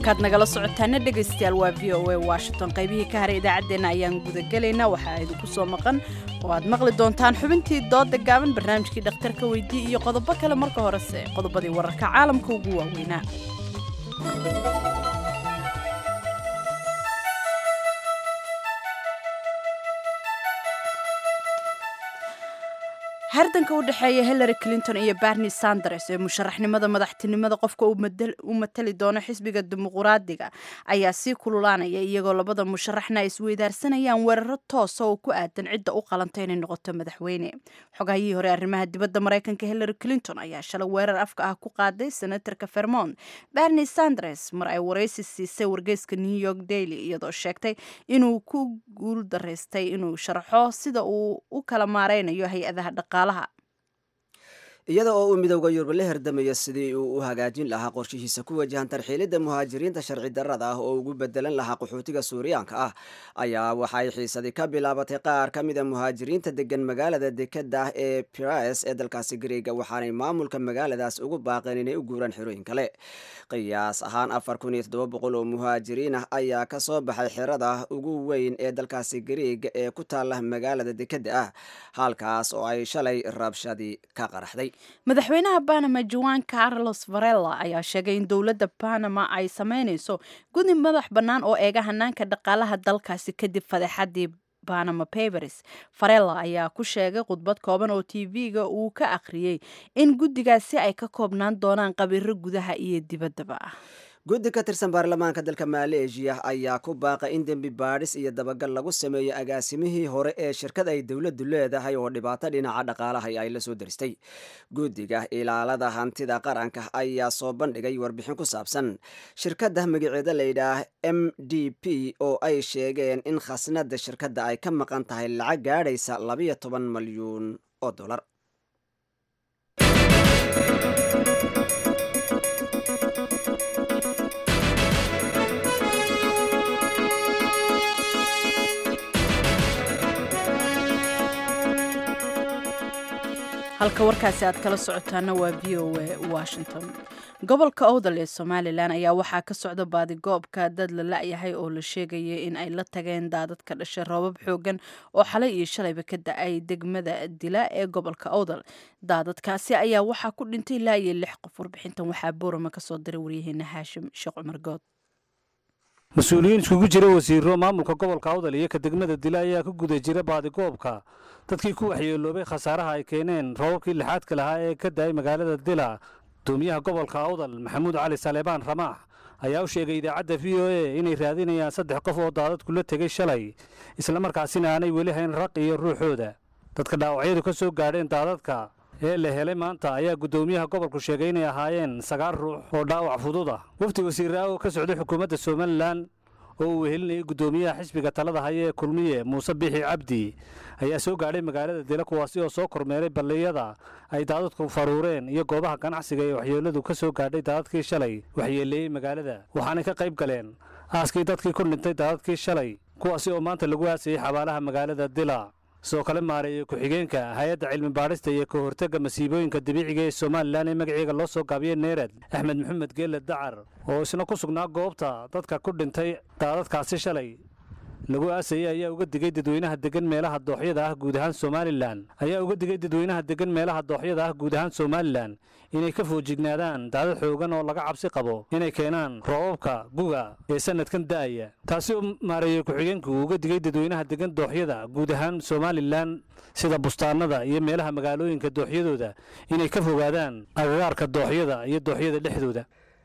halkaad nagala socotaana dhegaystayaal waa v o a washington qaybihii ka haray idaacaddeenna ayaan gudagelaynaa waxaa idinku soo maqan oo aad maqli doontaan xubintii dooda gaaban barnaamijkii dhakhtarka weydii iyo qodobo kale marka horese qodobadii wararka caalamka ugu waaweynaa hardanka u dhexeeya hillary clinton iyo bernie sanders ee musharaxnimada madaxtinimada qofka u matali doono xisbiga dimuquraadiga ayaa sii kululaanaya iyagoo labada musharaxna ay isweydaarsanayaan weeraro toosa oo ku aadan cidda u qalanta inay noqoto madaxweyne xogahayihii hore arrimaha dibadda maraykanka hillary clinton ayaa shalay weerar afka ah ku qaaday senatarka vermont bernie sanders mar ay waraysi siisay wargeyska new york daily iyadoo sheegtay inuu ku guul daraystay inuu sharaxo sida uu u kala maareynayo hay-adaha dhaqaalaha iyada oo uu midowda yurub la herdamayo sidii uu u hagaajin lahaa qorshihiisa ku wajahan tarxiilidda muhaajiriinta sharci darrada ah oo ugu bedelan lahaa qaxootiga suuriyaanka ah ayaa waxay xiisadii ka bilaabatay qaar ka mida muhaajiriinta degan magaalada dekeda ah ee pirais ee dalkaasi gareega waxaanay maamulka magaaladaas ugu baaqeen inay u guuraan xerooyin kale qiyaas ahaan afar kun iyo toddoba boqol oo muhaajiriin ah ayaa ka soo baxay xerada ugu weyn ee dalkaasi gareega ee ku taala magaalada dekeda ah halkaas oo ay shalay rabshadii ka qaraxday madaxweynaha banama juan carlos varela ayaa sheegay in dowladda banama ay sameynayso gudi madax bannaan oo eega hanaanka dhaqaalaha dalkaasi kadib fadeexadii banama papers varela ayaa ku sheegay khudbad kooban oo t v-ga uu ka akhriyey in guddigaasi ay ka koobnaan doonaan qabiiro gudaha iyo dibaddaba ah guddi ka tirsan baarlamaanka dalka maleeshiya ayaa ku baaqay in dembi baadhis iyo dabagal lagu sameeyo agaasimihii hore ee shirkad ay dowladdu leedahay oo dhibaato dhinaca dhaqaalaha ay la soo daristay guddiga ilaalada hantida qaranka ayaa soo bandhigay warbixin ku saabsan shirkadda magaceeda layidhaah m d p oo ay sheegeen in khasnada shirkadda ay ka maqan tahay lacag gaadhaysa labayo toban malyuun oo dolar halka warkaasi aad kala socotaana waa v o a washington gobolka owdal ee somalilan ayaa waxaa ka socda baadigoobka dad la la-yahay oo la sheegaya in ay la tageen daadad ka dhashay roobab xoogan oo xalay iyo shalayba ka da-ay degmada dila ee gobolka owdal daadadkaasi ayaa waxaa ku dhintay ilaa iyo lix qof warbixintan waxaa boorama kasoo diray waryaheena haashim sheekh cumar good mas-uuliyiin iskugu jira wasiiro maamulka gobolka awdal iyo ka degmada dila ayaa ka guda jira baadigoobka dadkii ku waxyeeloobay khasaaraha ay keeneen roobabkii lixaadka lahaa ee ka da-ay magaalada dila gudoomiyaha gobolka awdal maxamuud cali saleebaan ramaax ayaa u sheegay idaacadda v o a inay raadinayaan saddex qof oo daadadku la tegay shalay islamarkaasina aanay weli hayn raq iyo ruuxooda dadka dhaawacyadu ka soo gaadheen daadadka ee la helay maanta ayaa guddoomiyaha gobolku sheegay inay ahaayeen sagaal ruux oo dhaawac fudud ah wafdi wasiirraa oo ka socday xukuumadda somalilan oo uu wehelinayay guddoomiyaha xisbiga talada haya ee kulmiye muuse biixi cabdi ayaa soo gaadhay magaalada dila kuwaasi oo soo kormeeray balliyada ay daadadku faruureen iyo goobaha ganacsiga ee waxyeeladu ka soo gaadhay daadadkii shalay waxyeeleeyey magaalada waxaanay ka qayb galeen aaskii dadkii ku dhintay daadadkii shalay kuwaasi oo maanta lagu aasayey xabaalaha magaalada dila sidoo kale maareeya ku-xigeenka hay-adda cilmi baadhista iyo ka hortagga masiibooyinka dabiiciga ee somalilan ee magaceega loo soo gaabiye neerad axmed maxamed geelle dacar oo isna ku sugnaa goobta dadka ku dhintay daadadkaasi shalay lagu aasayey ayaa uga digay dadweynaha degan meelaha dooxyada ah guud ahaan somalilan ayaa uga digay dadweynaha degan meelaha dooxyada ah guud ahaan somalilan inay ka foojignaadaan daadad xoogan oo laga cabsi qabo inay keenaan roobabka guga ee sanadkan da'aya taasi oo maareeyey ku-xigeenku uu uga digay dadweynaha degan dooxyada guud ahaan somalilan sida bustaanada iyo meelaha magaalooyinka dooxyadooda inay ka fogaadaan agagaarka dooxyada iyo dooxyada dhexdooda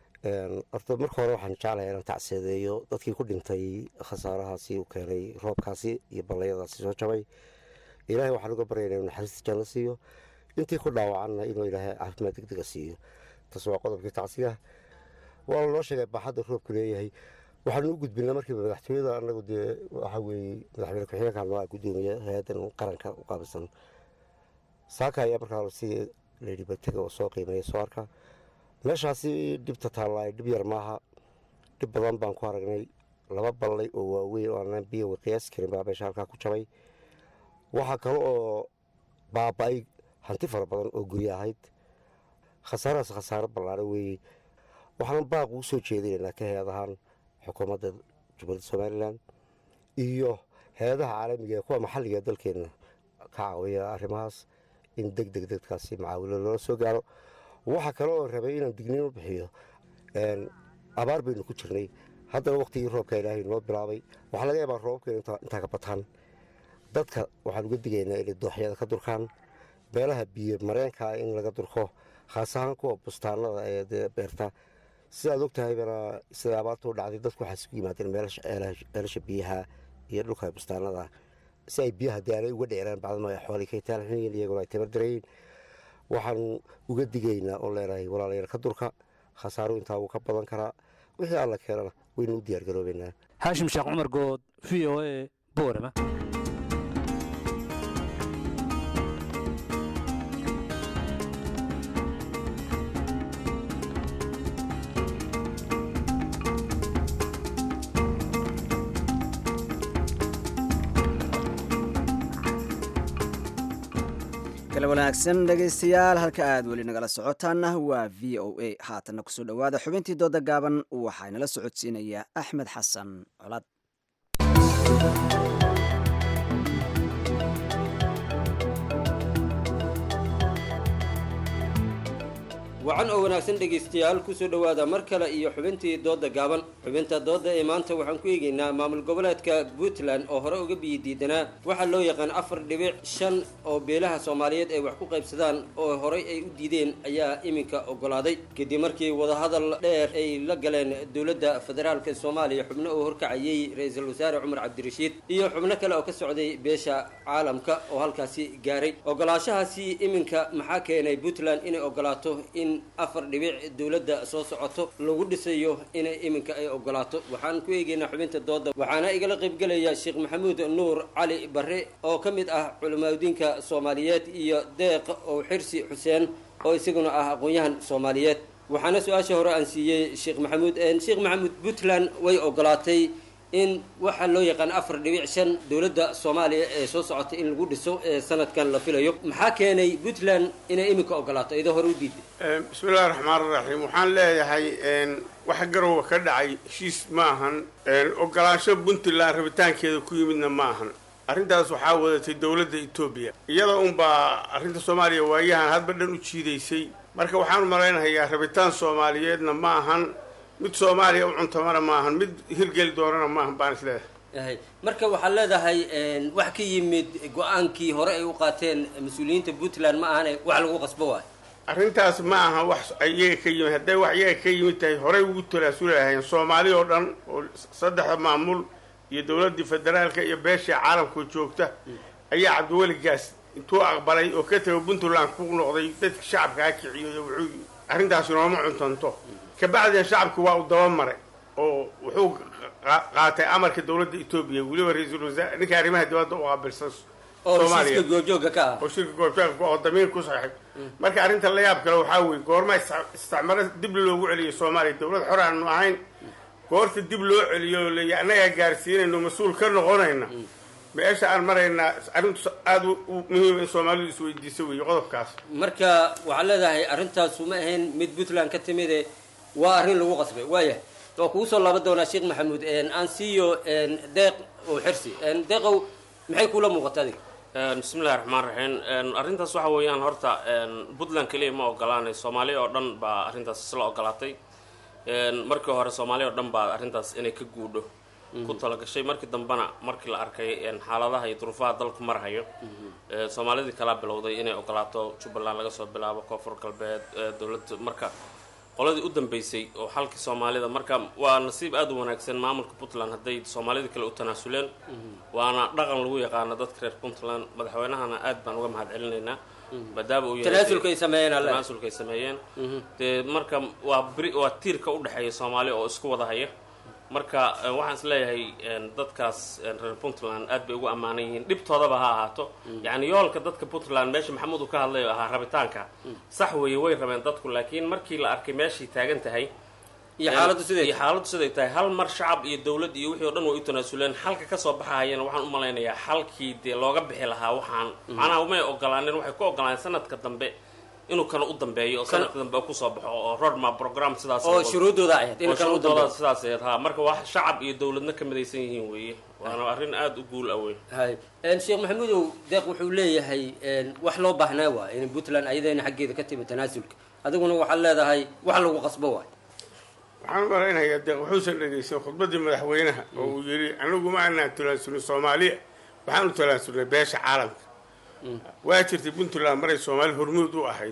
horta marka hore waxaan jeclahay inaan tacseedeeyo dadkii ku dhintay khasaarahaasi u keenay roobkaasi iyo ballayadaasi soo jabay ilaahay waxaan uga baryayna inuu naxariista janno siiyo intii ku dhaawacanna inuu ilaahay caafimaad degdega siiyo taas waa qodobkii tacsiga waa loo sheegay baaxadda roobku leeyahay waxaanu u gudbinaa markiiba madaxtooyada anagu dee waxaa weeye madaxweyne ku-xigeenkan waa gudoomiye hay-addan qaranka u qaabilsan saaka ayaa markaa si layidhi batega oo soo qiimeeya soo arka meeshaasi dhibta taallaa dhib yar maaha dhib badan baan ku aragnay laba ballay oo waaweyn oo aanan biyo qiyaasi karin baa meesha halkaa ku jabay waxaa kale oo baaba-ay hanti fara badan oo guryo ahayd khasaarahaas khasaaro ballaara weeye waxaan baaq ugu soo jeedinaynaa ka heed ahaan xukuumadda jubaladda somalilan iyo hay-adaha caalamiga ee kuwa maxalliga ee dalkeenna ka caawiya arrimahaas in deg deg dadkaasi macaawilo loola soo gaaro waxaa kale oo rabay inaan digniin u bixiyo abaar baynu ku jirnay haddana wakhtigii roobka ilaahay noo bilaabay waxaa laga yaabaa roobabkeenu intaa ka bataan dadka waxaan uga digaynaa inay dooxyada ka durkaan beelaha biyo mareenkaa in laga durko khaas ahaan kuwa bustaanada ee dee beerta sidaad og tahaybana siday abaarta u dhacday dadku waxaa isugu yimaadeen meelasha biyaha iyo dhulka bustaanada si ay biyaha dee aanay uga dheeraan bacdama ay xoolii ka taalxinayiin iyaguna ay tamar darayiin waxaan uga digaynaa oo leenahay walaalayaal ka durka khasaaru intaa wuu ka badan karaa wixii alla keenana waynu u diyaargaroobaynaa haashim sheekh cumar good v o a boorama kale wanaagsan dhegaystayaal halka aad weli nagala socotaana waa v o a haatanna kusoo dhowaada xubintii dooda gaaban waxaa inala socodsiinaya axmed xasan colad wacan oo wanaagsan dhegaystayaal kusoo dhowaada mar kale iyo xubintii dooda gaaban xubinta dooda ee maanta waxaan ku eegaynaa maamul goboleedka puntland oo hore uga biyi diidanaa waxaa loo yaqaan afar dhibic shan oo beelaha soomaaliyeed ay wax ku qaybsadaan oo horey ay u diideen ayaa iminka ogolaaday kadib markii wadahadal dheer ay la galeen dowladda federaalk soomaaliya xubno uu horkacayay ra-iisul wasaare cumar cabdirashiid iyo xubno kale oo ka socday beesha caalamka oo halkaasi gaaray ogolaashahaasi iminka maxaa keenay puntland inay ogolaato in afar dhibic dowladda soo socoto lagu dhisayo inay iminka ay ogolaato waxaan ku eegaynaa xubinta dooda waxaana igala qaybgelaya sheekh maxamuud nuur cali barre oo ka mid ah culimaadudiinka soomaaliyeed iyo deeq oo xirsi xuseen oo isaguna ah aqoon-yahan soomaaliyeed waxaana su-aasha hore aan siiyey sheekh maxamuud sheekh maxamuud puntland way ogolaatay in waxaa loo yaqaan afar dhibic shan dowladda soomaaliya ee soo socotay in lagu dhiso ee sanadkan la filayo maxaa keenay puntland inay iminka ogolaato iyadoo hore u diiday bismillahi raxmaan raxiim waxaan leeyahay wax garowa ka dhacay heshiis ma ahan ogolaansho puntland rabitaankeeda ku yimidna ma ahan arrintaas waxaa wadatay dowladda etoobiya iyada unbaa arrinta soomaaliya waayahan hadba dhan u jiidaysay marka waxaan u malaynahayaa rabitaan soomaaliyeedna ma ahan mid soomaaliya u cuntamana maahan mid hirgeli doonana maahan baan isleedahay marka waxaad leedahay wax ka yimid go-aankii hore ay u qaateen mas-uuliyiinta puntland ma ahane wax lagu qasbo waayo arrintaas ma aha wax iyaga ka yimid hadday wax iyaga ka yimid tahay horey ugu talaasuli lahayn soomaali oo dhan oo saddexda maamul iyo dowladdii federaalka iyo beeshii caalamka joogta ayaa cabdiweligaas intuu aqbalay oo ka tago puntland ku noqday dadka shacabkaa kiciyo wuxuu arrintaasi nooma cuntanto kabacdina shacabki waa uu dabamaray oo wuxuu qaatay amarka dowladda etoobiya weliba ra-iisul wasaare ninka arrimaha dibadda u qaabilsan soomaaliya goobjooga ka ah oo shirka goobjooga oo damiir ku saxay marka arrinta la yaab kale waxaa weeye goorma isticmaalo dib loogu celiyo soomaaliya dowlad xor aanu ahayn goorta dib loo celiyo leeya annagaa gaarsiinayno mas-uul ka noqonayna meesha aan maraynaa arrintu aada u muhiim in soomaalidu isweydiiso weeye qodobkaas marka waxaad leedahay arrintaasu ma ahayn mid puntland ka timide waa arrin lagu qasbay waaya waa kugu soo laaban doonaa sheekh maxamuud aan siiyo deeq oo xirsi deeqow maxay kula muuqata adiga bismillahi raxmaan raxiim arrintaas waxa weeyaan horta puntland keliya ma ogolaanay soomaaliya oo dhan baa arrintaas isla ogolaatay markii hore soomaaliya oo dhan baa arrintaas inay ka guudho ku talagashay markii dambena markii la arkay xaaladaha iyo duruufaha dalku marhayo soomaalidii kalaa bilowday inay ogolaato jubbaland laga soo bilaabo koonfur galbeed dowladda marka qoladii u dambeysay oo xalkii soomaalida marka waa nasiib aada u wanaagsan maamulka puntland hadday soomaalida kale u tanaasuleen waana dhaqan lagu yaqaano dadka reer puntland madaxweynahana aad baan uga mahad celinaynaa maadaama uu tanaasulka ay sameeyeen alle tanaasulka ay sameeyeen dee marka waa bri waa tiirka u dhexeeya soomaali oo isku wada haya marka waxaan is leeyahay dadkaas reer puntland aad bay ugu ammaanan yihiin dhibtoodaba ha ahaato yacni yoolka dadka puntland meesha maxamuud uu ka hadlayo ahaa rabitaanka sax weeye way rabeen dadku laakiin markii la arkay meeshay taagan tahay iyo xaaladdu siday iyo xaaladdu siday tahay hal mar shacab iyo dowlad iyo wixii o dhan way u tanaasuleen xalka kasoo baxahayana waxaan u malaynayaa xalkii dee looga bixi lahaa waxaan macnaha umay ogolaanin waxay ku ogolaaneen sanadka dambe inuu kana u dambeeyo oo Kana- sanadka dambe kusoo baxo oo roadmap program sidaas Oo shuruudooda ahayd, in oo kana u shuruudooda dambeeyo. sidaas ahayd ha marka wax shacab iyo dowladna ka midaysan yihiin weeye waana arrin aada u guul ah wey hay Een, sheekh maxamuudow deeq wuxuu leeyahay een, wax loo baahnaa waa in puntland ayadayna xaggeeda ka timi tanaasulka adiguna waxaad leedahay wax lagu qasbo waay waxaan u malaynayaa deeq wuxuusan dhegaysan khudbaddii madaxweynaha oo uu yidhi anigu ma anaan talaansulin soomaaliya waxaanu talaansulnay beesha caalamka waa jirtay puntland maray soomaali hormuud u ahayd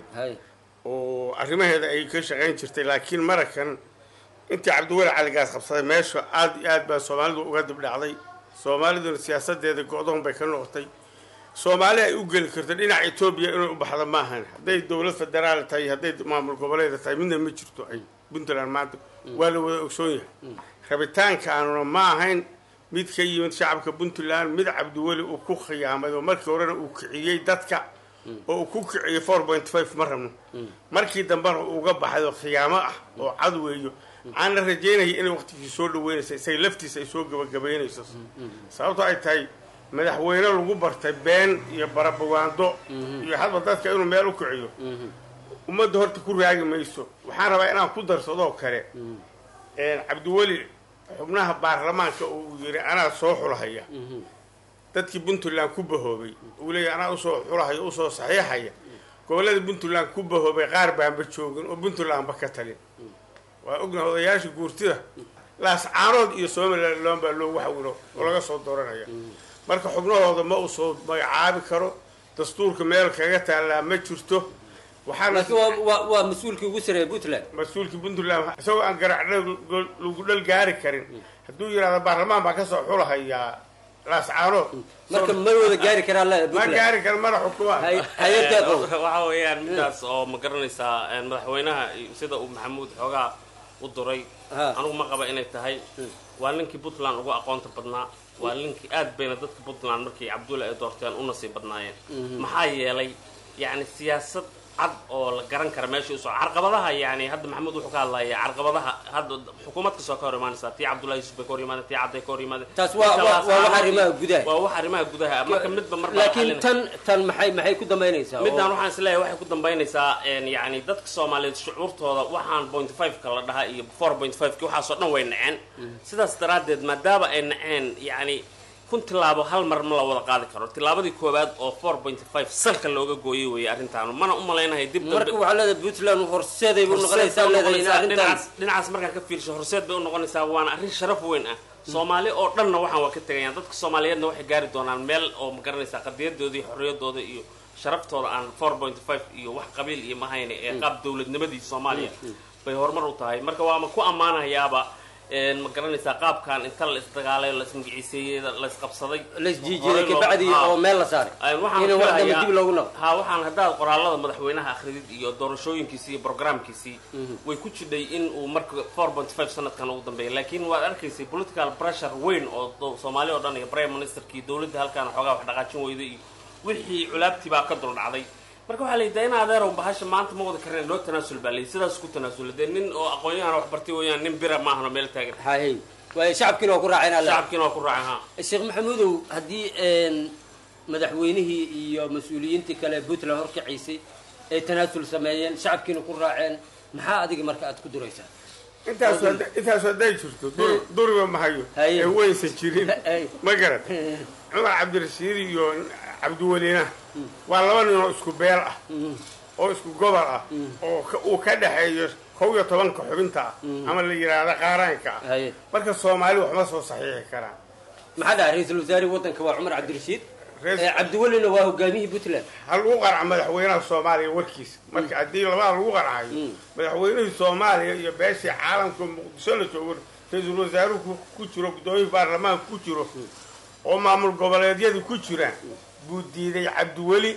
oo arrimaheeda ay ka shaqayn jirtay laakiin marakan intii cabdiweli caligaas qabsaday meesha aad iyo aad baa soomaalidu uga dibdhacday soomaaliduna siyaasadeeda go-doon bay ka noqotay soomaali ay u geli karto dhinaca etoobiya inay u baxdo maahan hadday dowlad federaal tahay hadday maamul goboleeda tahay midna ma jirto ay puntland maanta waa la wada ogsoon yahay rabitaankaanuna ma ahayn mid ka yimid shacabka puntland mid cabdiweli uu ku khiyaamay oo markii horena uu kiciyey dadka oo uu ku kiciyey four point five ma rabno markii dambena uu uga baxay oo khiyaamo ah oo cad weeyo waxaan la rajeynaya inay waqtigii soo dhaweynaysa isaga laftiisa ay soo gabagabaynayso sababto ay tahay madaxweyne lagu bartay been iyo barabawaando iyo hadba dadka inuu meel u kiciyo ummadda horta ku raagi mayso waxaan rabaa inaan ku darsadoo kale cabdiweli xubnaha baarlamaanka uu yiri anaa soo xulahaya dadkii puntland ku bahoobay uu leeyahy anaa usoo xulahaya usoo saxiixaya gobollada puntland ku bahoobay qaar baanba joogin oo puntlandba ka talin waa ognahay odayaasha guurtida laascaanood iyo somaliland baa loogu xawilo oo laga soo dooranaya marka xubnahooda ma uu soo magacaabi karo dastuurka meel kaga taallaa ma jirto laakiin waa- waa waa mas-uulkii ugu sareeya puntland mas-uulkii puntland isagoo aan garac lagu dhal gaari karin hadduu yidhahdo baarlamaan baa kasoo xulahayaa laascaanood marka ma wada gaari karaa la ma gaari karo mana xukumaan waxa weeyaan midaas oo ma garanaysaa een, madaxweynaha iyo sida uu maxamuud xoogaa u duray anigu ma qaba inay tahay waa ninkii puntland ugu aqoonta badnaa waa ninkii aad bayna dadka puntland markii cabdulla ay doorteen u nasiib badnaayeen maxaa yeelay yacni siyaasad cad oo la garan kara meesha usoo carqabadaha yani hadda maxamuud wuxuu ka hadlaya carqabadaha hadda xukuumad kastoo ka hor imaanaysa tii cabdullahi yusuf bay ka hor yimaadeen tii cadday ka hor yimaadeen taas waa waa waa wax arrimaha gudaha waa wax arrimaha gudaha marka midba marba laakiin tan tan maxay maxay ku dambaynaysaa midaan oo- waxaan isleeyahay waxay ku dambaynaysaa een, yacni dadka soomaaliyeed shucuurtooda waxaan point five-ka la dhahaa iyo four point five-ki waxaasoo dhan way naceen sidaas daraaddeed maadaama ay naceen yacni kun tilaabo hal mar ma la wada qaadi karo tilaabadii koowaad oo four point five salka looga gooyey weeye arrintaan mana u malaynahay dib dambe- marka waxaa leedahay puntland horseeday buu noqonaysaa leedahay in arrintan dhinacaas dhinacaas markaan ka fiirsho horseed bay u noqonaysaa waana arrin sharaf weyn ah soomaali oo dhanna waxaan waa ka tegayaan dadka soomaaliyeedna waxay gaari doonaan meel oo ma garanaysaa qadiyadooda iyo xorriyadooda iyo sharaftooda aan four point five iyo wax qabiil iyo mahayne ee qaab dowladnimadii soomaaliya bay horumar u tahay marka waama ku ammaanayaaba een, ma garanaysaa qaabkan inta la isdagaalay la ismagiciiseeyey la isqabsaday la isjiijiiday horey loo- kabacdi haa. oo meel la saaray Een, waxaan in wax dambe filayaa- dib loogu noqdo ha waxaan haddaad qoraalada madaxweynaha akhridid iyo doorashooyinkiisii iyo programkiisii way ku jidhay in uu marka four point five sanadkan ugu dambeeya laakiin waad arkaysay political pressure weyn oo do- soomaali oo dhan iyo prime ministerkii dowladda halkaan xoogaa wax dhaqaajin weyday iyo wixii culaabtii baa ka dul dhacday marka waxaa layidhi in adeerow bahasha maanta ma wada kareen loo tanaasul baa layidhi sidaas ku tanaasula dee nin oo aqoon-yahan wax bartay weeyaan nin bira maahan oo meel taagan hay waayo shacabkiina waa ku raaceen alle shacabkiina waa ku raaceen ha sheekh maxamuudow haddii een, madaxweynihii iyo mas-uuliyiintii kale puntland horkacaysay ay tanaasul sameeyeen shacabkiina ku raaceen maxaa adiga marka aad ku duraysaa intaas hadda- intaas hadday jirto dur- duriba mahayo Haye. ee waysan jirin ma garan cumar cabdirashiid iyo cabdiweliina waa laba nin oo isku beel ah oo isku gobol ah oo ka- uu ka dhexeeyo kow iyo tobanka xubinta ah ama la yidhaahda qaaraanka ah marka soomaali waxma soo saxiixi karaan maxaa dhaha ra-iisul wasaarihii waddanka waa cumar cabdirashiid ee cabdiwelina waa hogaamiyihii puntland ha lagu qarca madaxweynaha soomaaliya warkiisa marka haddii labada lagu qarcayo madaxweynihii soomaaliya iyo beeshii caalamka muqdisho la joogo ra-iisul wasaaruhu ku- ku jiro gudoomiyii baarlamaanka ku jiro oo maamul goboleedyadu ku jiraan buu diiday cabdiweli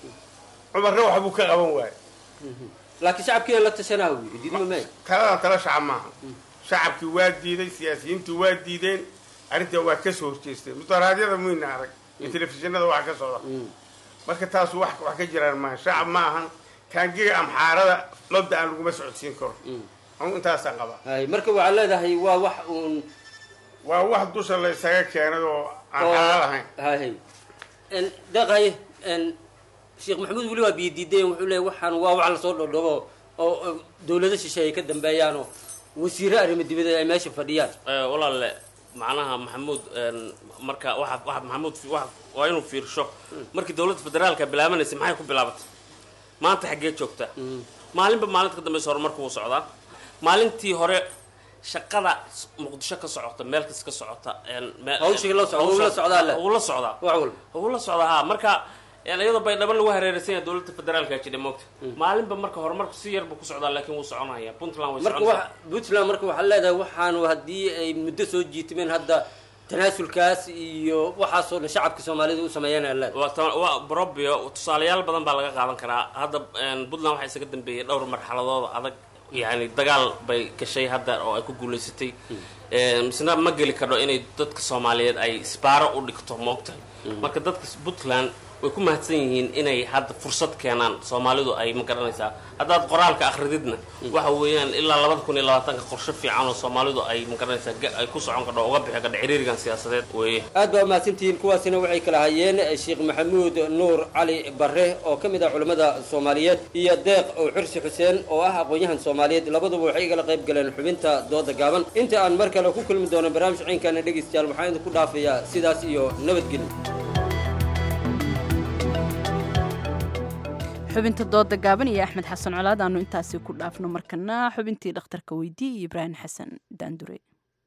cumarna waxbuu ka qaban waayay laakiin shacabkiina la tashanaa uu yidhi diidma mee taladan tala shacab maaha shacabkii waa diiday siyaasiyiintii waa diideen arrintaa waa ka soo horjeesteen mudaraadyada muyna arag iyo telefishinada waxa ka socda marka taas wax wax ka jiraan maaha shacab ma ahan taangiga amxaarada mabda aan laguma socodsiin karo anu intaasaa qaba hay marka waxaa leedahay waa wax uun waa wax dusha la isaga keenay oo aan oo- xalaal ahayn hay En, deeq haye en, sheekh maxamuud weli waa biyadiideen wuxuu leeyahy waxaan waa wax lasoo dhodhobo oo oo dowlado shishe ay ka dambeeyaanoo wasiiro arrimo dibadeed ay meesha fadhiyaan walaale macnaha maxamuud een, marka waxa waxa maxamuud fi- waxa- waa inuu fiirsho markii dowladda federaalka bilaabanaysa maxay ku bilaabatay maanta xaggee joogtaa maalinba maalinta ka dambeysa horumarku wuu socdaa maalintii hore shaqada s- muqdisho ka socota meel kas ka socota een, me- Hawshii la socda, wuu la socdaa le. wuu la socdaa wax walba wuu la socdaa ha marka een, iyadoo baydhabo lagu hareeraysan yahay dowladda federaalka jidha moogta maalinba marka horumarku si yarbu ku socdaa laakiin wuu soconaya puntland way marka soconaysaa wax puntland marka waxaa leedahay waxaanu haddii ay muddo soo jiitimeen hadda tanaasulkaas iyo waxaasoo dhan shacabka soomaalida u sameeyeen aad leedahay waa ta- waa brobio tusaalayaal badan baa laga qaadan karaa hadda een, puntland waxaa isaga dambeeyey dhowr marxaladood adag yani dagaal bay gashay hadda oo ay ku guulaysatay Een, misna ma geli kardho inay dadka soomaaliyeed ay isbaaro u dhigto moogtahay marka dadka puntland way ku mahadsan yihiin inay hadda fursad keenaan soomaalidu ay ma garanaysaa haddaad qoraalka akhrididna waxa weeyaan ilaa labada kun iyo labaatanka qorshe fiican oo soomaalidu ay ma garanaysaa ga- ay ku socon kardho uga bixi kardho ciriirigan siyaasadeed weeye aad baa umahadsantihiin kuwaasina waxay kala hayeen sheekh maxamuud nuur cali barre oo ka mid ah culimmada soomaaliyeed iyo deeq oo xursi xuseen oo ah aqoon-yahan soomaaliyeed labaduba waxay igala qayb galeen xubinta dooda gaaban inta aan mar kale ku kulmi doono barnaamij ciinkana dhegaystayaal waxaan idinku dhaafayaa sidaas iyo nabadgelyo xubinta dooda gaaban iyo axmed xasan colaad aanu intaasi ku dhaafno markana xubintii dhakhtarka weydii iyo ibraahim xasan daandure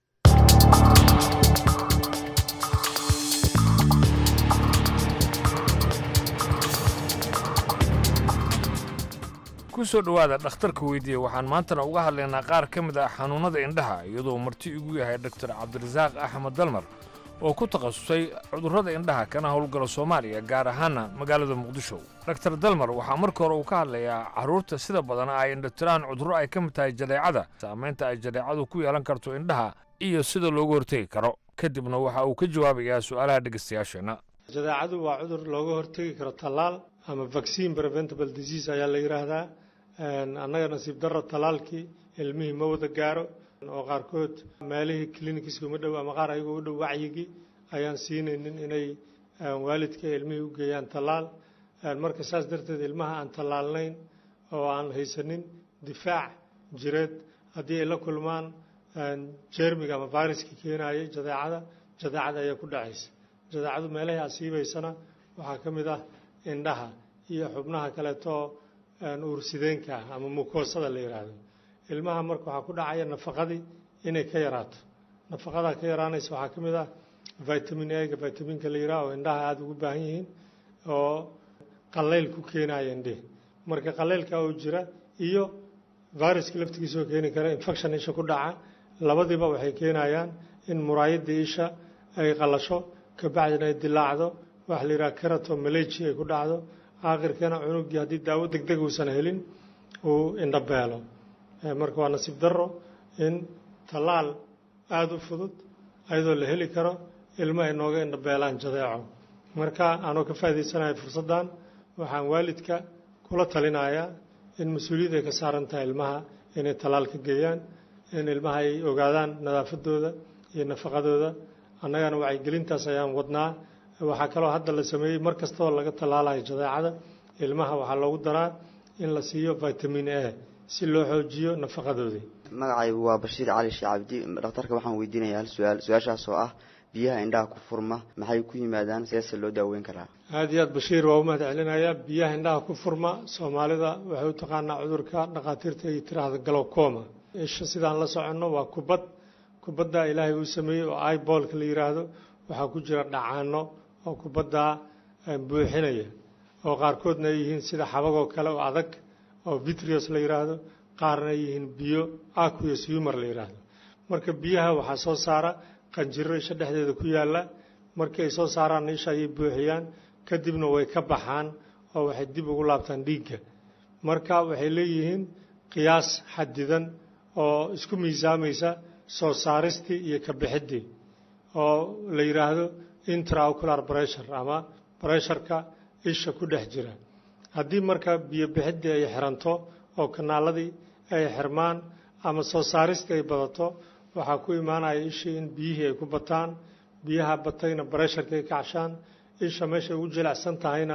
ku soo dhowaada dhakhtarka weydiiye waxaan maantana uga hadlaynaa qaar ka mid ah xanuunnada indhaha iyadoo marti igu yahay doktor cabdirasaaq axmed dalmar oo ku takhasusay cudurrada indhaha kana howlgala soomaaliya gaar ahaana magaalada muqdisho doktor dalmar waxaa marka hore uu ka hadlayaa carruurta sida badan ay indhatiraan cudurro ay ka mid tahay jadeecada saamaynta ay jadeecadu ku yeelan karto indhaha iyo sida looga hortegi karo kadibna waxa uu ka jawaabayaa su'aalaha dhegaystayaasheenna jadeecadu waa cudur looga hortegi karo tallaal ama vaccine preventable disease ayaa la yidhaahdaa Een, annaga nasiib darro tallaalkii ilmihii ma wada gaaro oo qaarkood meelihii clinicska uma dhow ama qaar ayagoo u dhow wacyigii ayaan siinaynin inay een, waalidka ilmihii u geeyaan tallaal Een, marka saas darteed ilmaha aan tallaalnayn oo aan haysanin difaac jireed haddii ay la kulmaan een, jeermiga ama viruska keenayay jadeecada jadeecada ayaa ku dhacaysa jadeecadu meelahii asiibaysana waxaa ka mid ah indhaha iyo xubnaha kaleeto een, uursideenka ah ama mukoosada la yidhaahdo ilmaha marka waxaa ku dhacaya nafaqadii inay ka yaraato nafaqadaa ka yaraanaysa waxaa ka mid ah vitamin a-ga vitaminka la yidhaah oo indhaha aada ugu baahan yihiin oo qallayl ku keenaya indhihi marka qallaylka oo jira iyo viruska laftigiisa oo keeni kara infection isha ku dhaca labadiiba waxay keenayaan in muraayadii isha ay qallasho kabacdina ay dilaacdo waxa la yidhaha keratomalagy ay ku dhacdo aakhirkana cunugii haddii daawo deg deg uusan helin uu indhabeelo Eh, marka waa nasiib darro in tallaal aada u fudud ayadoo la heli karo ilmo ay nooga indhabeelaan jadeeco marka aanoo ka faa'iidaysanahay fursaddan waxaan waalidka kula talinayaa in mas-uuliyad ay ka saaran tahay ilmaha inay tallaal ka geeyaan in ilmaha ay ogaadaan nadaafadooda iyo nafaqadooda annagana wacyigelintaas ayaan wadnaa waxaa kaloo hadda la sameeyey mar kasta oo laga tallaalayo jadeecada ilmaha waxaa loogu daraa in la siiyo vitamin a si loo xoojiyo nafaqadoodii magacaygu waa bashiir cali sheekh cabdi dhakhtarka waxaan weydiinayaa hal su-aal su-aashaas oo ah biyaha indhaha ku furma maxay ku yimaadaan seese loo daaweyn karaa aada iyo aad bashiir waa u mahad celinayaa biyaha indhaha ku furma soomaalida waxay u taqaanaa cudurka dhakhaatiirta ay tiraahda galowcoma isha sidaan la soconno waa kubad kubaddaa ilaahay uu sameeyey oo ibolka la yidhaahdo waxaa ku jira dhacaano oo kubaddaa eh, buuxinaya oo qaarkoodna ay yihiin sida xabagoo kale oo adag oo vitrios la yidhaahdo qaarna ay yihiin biyo aqueous humor la yidhaahdo marka biyaha waxaa soo saara qanjiro isha dhexdeeda ku yaalla markii ay soo saaraan isha ayay buuxiyaan kadibna way ka baxaan oo waxay dib ugu laabtaan dhiigga marka waxay leeyihiin qiyaas xadidan oo isku miisaamaysa soo saaristii iyo ka bixiddii oo la yidhaahdo intraocular pressure ama bresharka isha ku dhex jira haddii marka biyo bixiddii ay xiranto oo kanaaladii ay xirmaan ama soo saaristii ay badato waxaa ku imaanaya ishii in biyihii ay ku bataan biyaha batayna bresharka ay kacshaan isha meeshay ugu jilicsan tahayna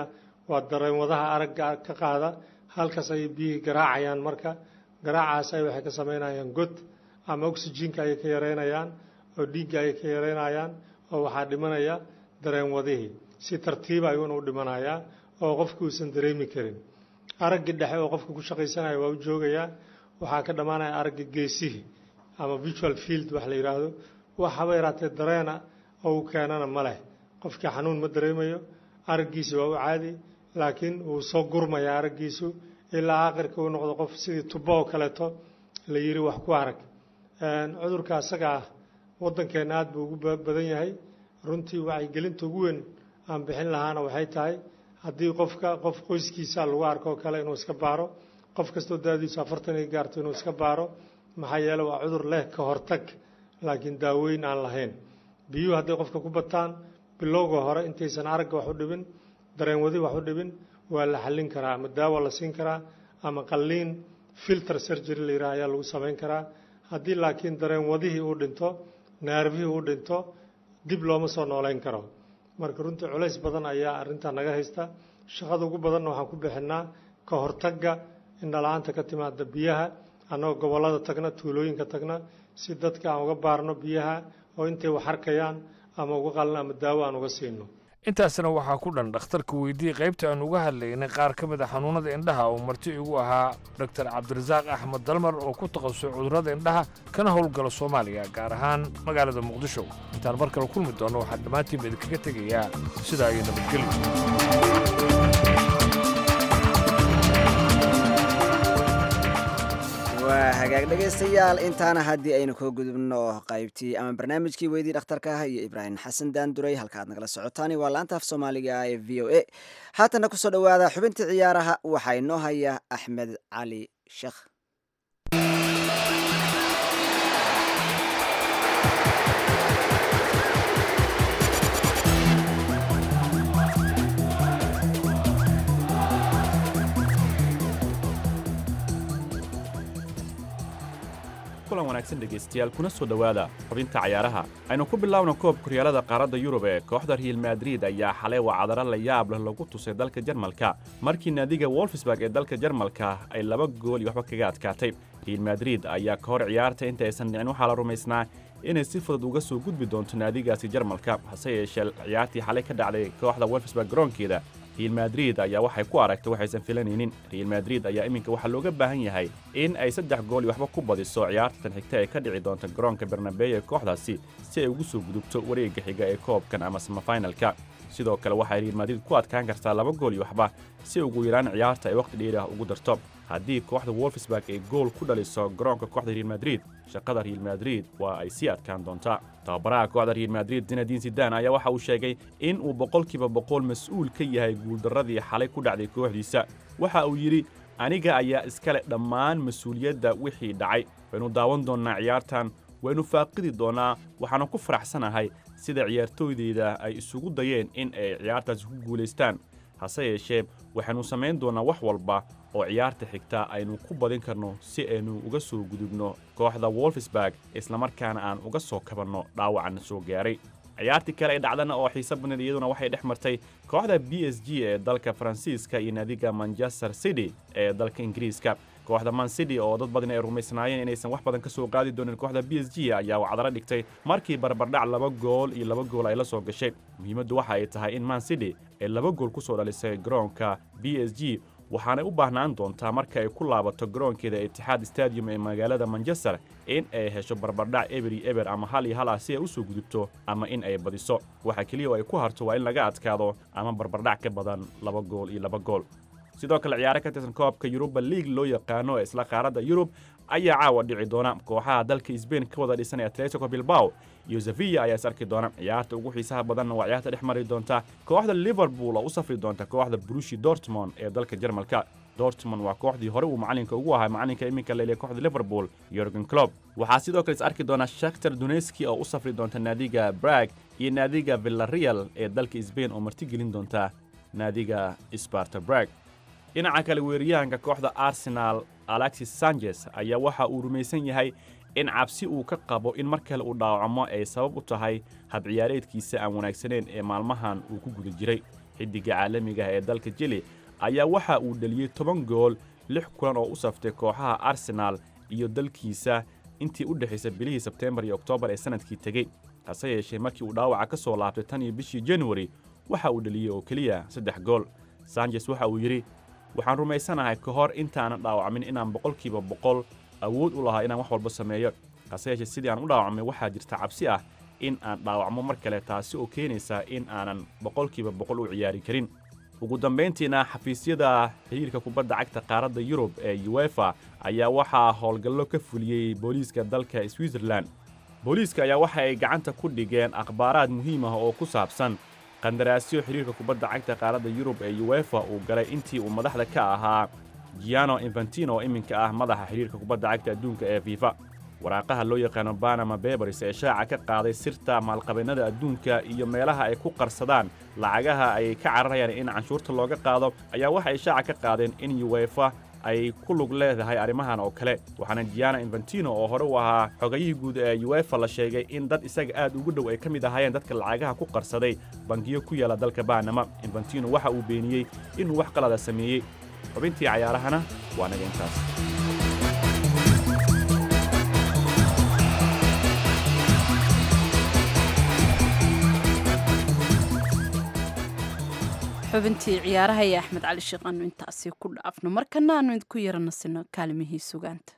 waa dareenwadaha aragga ka qaada halkaas ayay biyihii garaacayaan marka garaacaas ay waxay ka samaynayaan god ama oxygenka ayay ka yareynayaan oo dhiigga ayay ka yareynayaan oo waxaa dhimanaya dareenwadihii si tartiiba ayuuna u dhimanayaa oo qofku uusan dareemi karin araggii dhexe oo qofka ku shaqaysanaya waa u joogayaa waxaa ka dhammaanaya aragga geesihii ama visual field wax la yidhaahdo wax haba yaraatee dareena oo uu keenana ma leh qofkii xanuun ma dareemayo araggiisi waa u caadi laakiin wuu soo gurmaya araggiisu ilaa aakhirka uu noqdo qof sidii tubo oo kaleeto la yidhi wax ku arag cudurka asaga ah waddankeenna aad buu ugu badan yahay runtii wacyigelinta ugu weyn aan bixin lahaana waxay tahay haddii qofka qof qoyskiisa lagu arko oo kale inuu iska baaro qof kastoo daadiisu afartan ay gaarto inuu iska baaro maxaa yeele waa cudur leh ka hortag laakiin daaweyn aan lahayn biyuhu hadday qofka ku bataan bilowga hore intaysan aragga wax u dhibin dareenwadi wax u dhibin waa la xallin karaa ama daawa la siin karaa ama qalliin filter surgery la yidhaha ayaa lagu samayn karaa haddii laakiin dareenwadihii uu dhinto naarfihii uu dhinto dib looma soo noolayn karo marka runtii culays badan ayaa arrintaa naga haysta shaqada ugu badanna waxaan ku bixinnaa ka hortagga indhala-aanta ka timaada biyaha annagoo gobollada tagna tuulooyinka tagna si dadka aan uga baarno biyaha oo intay wax arkayaan ama uga qalno ama daawo aan uga siino intaasna waxaa ku dhan dhakhtarka weydii qaybta aan uga hadlaynay qaar ka mid a xanuunnada indhaha oo marti igu ahaa doktor cabdirasaaq axmed dalmar oo ku takhasusay cudurrada indhaha kana howlgala soomaaliya gaar ahaan magaalada muqdisho intaan mar kale kulmi doonno waxaan dhammaantiinba idinkaga tegayaa sidaa iyo nabadgelyo waa hagaag dhegaystayaal intaana haddii aynu koo gudubno qaybtii ama barnaamijkii weydii dhakhtarka ah iyo ibraahim xasan daanduray halka aad nagala socotaani waa laanta af soomaaliga ah ee v o a haatana kusoo dhowaada xubintii ciyaaraha waxaa inoo haya axmed cali sheekh kulan wanaagsan dhegaystayaal kuna soo dhowaada xubinta cayaaraha aynu ku bilaawno koob kuryaalada qaaradda yurub ee kooxda real madrid ayaa xalay wacadaro la yaab leh lagu tusay dalka jarmalka markii naadiga wolfsburg ee dalka jarmalka ay laba gool iyo waxba kaga adkaatay real madrid ayaa ka hor ciyaarta inta aysan dhicin waxaa la rumaysnaa inay si fudud uga soo gudbi doonto naadigaasi jarmalka hase yeeshee ciyaartii xalay ka dhacday kooxda wolfsburg garoonkeeda real madrid ayaa waxay ku aragtay waxaysan filanaynin real madrid ayaa iminka waxaa looga baahan yahay in ay saddex gool iyo waxba ku badiso ciyaartan xigta ee ka dhici doonta garoonka bernabey ee kooxdaasi si ay ugu soo gudubto wareegga xiga ee koobkan ama samafinalka sidoo kale waxay real madrid ku adkaan kartaa laba gool iyo waxba si ugu yaraan ciyaarta ay wakhti dheeri ah ugu darto haddii kooxda wolfsburg ay gool ku dhaliso garoonka kooxda real madrid shaqada real madrid waa ay sii adkaan doontaa tababaraha kooxda real madrid zinadiin sidan ayaa waxa uu sheegay in uu boqolkiiba boqol mas-uul ka yahay guuldarradii xalay ku dhacday kooxdiisa waxa uu yidhi aniga ayaa iskale dhammaan mas-uuliyadda wixii dhacay waynu daawan doonnaa ciyaartan waynu faaqidi doonnaa waxaana ku faraxsanahay sida ciyaartooydeyda ay isugu dayeen in ay ciyaartaasi ku guulaystaan hase yeeshee waxaynu samayn doonnaa wax walba oo ciyaarta xigta aynu ku badin karno si aynu uga soo gudubno kooxda wolfsburg islamarkaana aan uga soo kabanno dhaawacan soo gaaray ciyaartii kale ee dhacdana oo xiise badneed iyaduna waxay dhex martay kooxda b s g ee dalka faransiiska iyo naadiga manchester city ee dalka ingiriiska kooxda man city oo dad badan ay rumaysnaayeen inaysan wax badan ka soo qaadi doonin kooxda b s g ayaa wacdaro dhigtay markii barbardhac laba gool iyo laba gool ay la soo gashay muhiimaddu waxa ay tahay in man city ay laba gool ku soo dhalisay garoonka b s g waxaanay u baahnaan doontaa marka ay ku laabato garoonkeeda itixaad stadium ee magaalada manchester in ay hesho barbardhac eberi eber ama hal iyo hal ah si ay u soo gudubto ama in ay badiso waxa keliya oo ay ku harto waa in laga adkaado ama barbardhac ka badan laba gool iyo laba gool sidoo kale ciyaaro ka tirsan koobka yuruba liig loo yaqaano ee isla qaaradda yurub ayaa caawa dhici doona kooxaha dalka sbain ka wada dhisan ee atletico bilbao iyo sevilla ayaa is arki doona ciyaarta ugu xiisaha badanna waa ciyaarta dhex mari doonta kooxda liverpool oo u safri doonta kooxda brushi dortmond ee dalka jarmalka dortmond waa kooxdii hore uu macalinka ugu ahaa macalinka iminka leeliya kooxda liverpool yorgen clob waxaa sidoo kale is arki doona shaktar duneski oo u safri doonta naadiga brag iyo naadiga villareal ee dalka sbain oo martigelin doonta naadiga sparta brag dhinaca kale weeraryahanka kooxda arsenal alexis sanchez ayaa waxa uu rumaysan yahay in cabsi uu ka qabo in mar kale uu dhaawacmo ay sabab u tahay habciyaareedkiisa aan wanaagsaneyn ee maalmahan uu ku guda jiray xiddiga caalamiga ah ee dalka jili ayaa waxa uu dheliyey toban gool lix kulan oo u saftay kooxaha arsenaal iyo dalkiisa intii u dhexaysay bilihii sebteembar iyo oktoobar ee sannadkii tegey hase yeeshee markii uu dhaawaca ka soo laabtay tan iyo bishii januari waxa uu dheliyey oo keliya saddex gool sanjes waxa uu yidhi waxaan rumaysanahay ka hor intaanan dhaawacmin inaan boqolkiiba boqol awood u lahaa inaan wax walba sameeyo hase yeeshee sidii aan u dhaawacmay waxaa jirta cabsi ah in aan dhaawacmo mar kale taasi oo keenaysa in aanan boqolkiiba boqol u ciyaari karin ugu dambayntiina xafiisyada xiriirka kubadda cagta qaaradda yurub ee uefa ayaa waxaa howlgallo ka fuliyey booliiska dalka switzerlan booliiska ayaa waxa ay gacanta ku dhigeen akhbaaraad muhiim ah oo ku saabsan qandaraasyo xiriirka kubadda cagta qaaradda yurub ee uefa uu galay intii uu madaxda ka ahaa giano infantino oo iminka ah madaxa xiriirka kubadda cagta adduunka ee fifa waraaqaha loo yaqaano banama bebers ee shaaca ka qaaday sirta maalqabeennada adduunka iyo meelaha ay ku qarsadaan lacagaha ay ka cararayaan in canshuurta looga qaado ayaa waxa ay shaaca ka qaadeen in uefa ay ku lug leedahay arrimahan oo kale waxaana giana infantino oo hore u ahaa xogayihii guud ee uefa la sheegay in dad isaga aad ugu dhow ay ka mid ahaayeen dadka lacagaha ku qarsaday bangiyo ku yaala dalka banama infantino waxa uu beeniyey inuu wax qalada sameeyey xubintii cayaarahana waa naga intaas xubintii ciyaaraha iyo axmed cali sheekh aanu intaasi ku dhaafno markana aanu idinku yaranasino kaalimihii sugaanta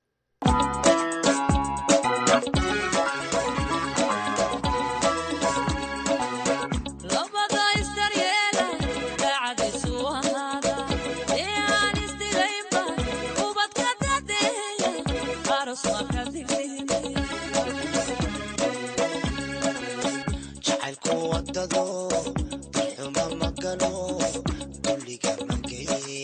jacaylku wadado xuma magalo dulliga mageye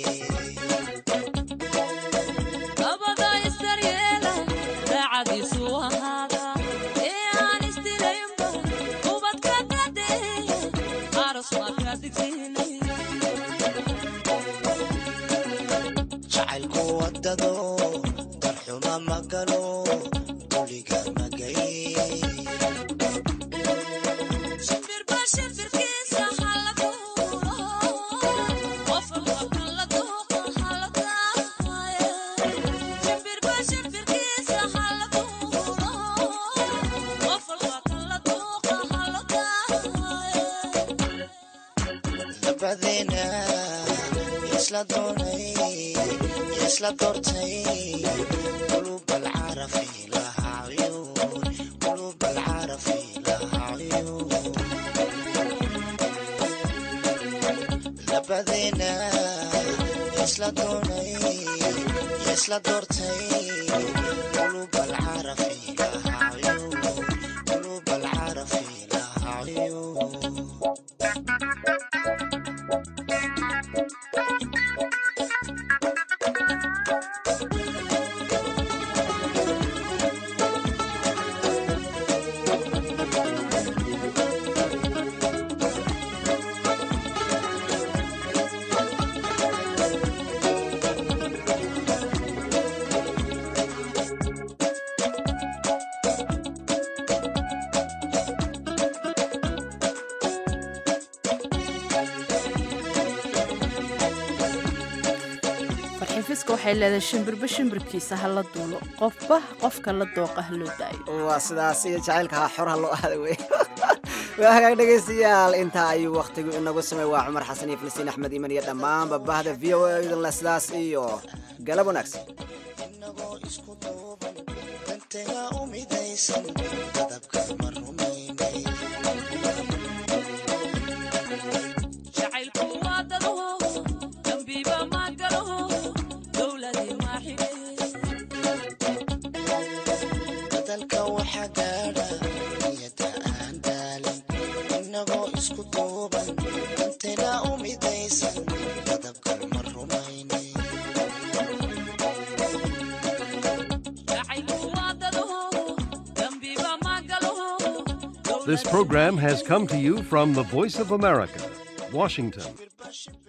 jacaylku wadado darxuma magalo dulliga magaye labadeena isla doonay isla doortay qulub alcarafi lahaa cuyuun qulub alcarafi lahaa cuyuun labadeena isla doonay isla doortay qulub alcarafi lahaa cuyuun qulub alcarafi lahaa cuyuun farxifiska waxay leedahay shimbirba shimbirkiisa ha la duulo qofba qofka la dooqa ha loo daayo waa sidaas iyo jacaylkaha xorha loo aada wey waa hagaag dhegaystayaal intaa ayuu wakhtigu inagu samay waa cumar xasan iyo filistiin axmed iman iyo dhammaanba bahda v o a idinle sidaas iyo galab wanaagsan dantaga u midaysan qadabka ma rumaynay badalka waxaa gaadha niyada aan daalin inagoo isku duuban dantena u midaysan qadabka ma rumaynay This program has come to you from the Voice of America, Washington.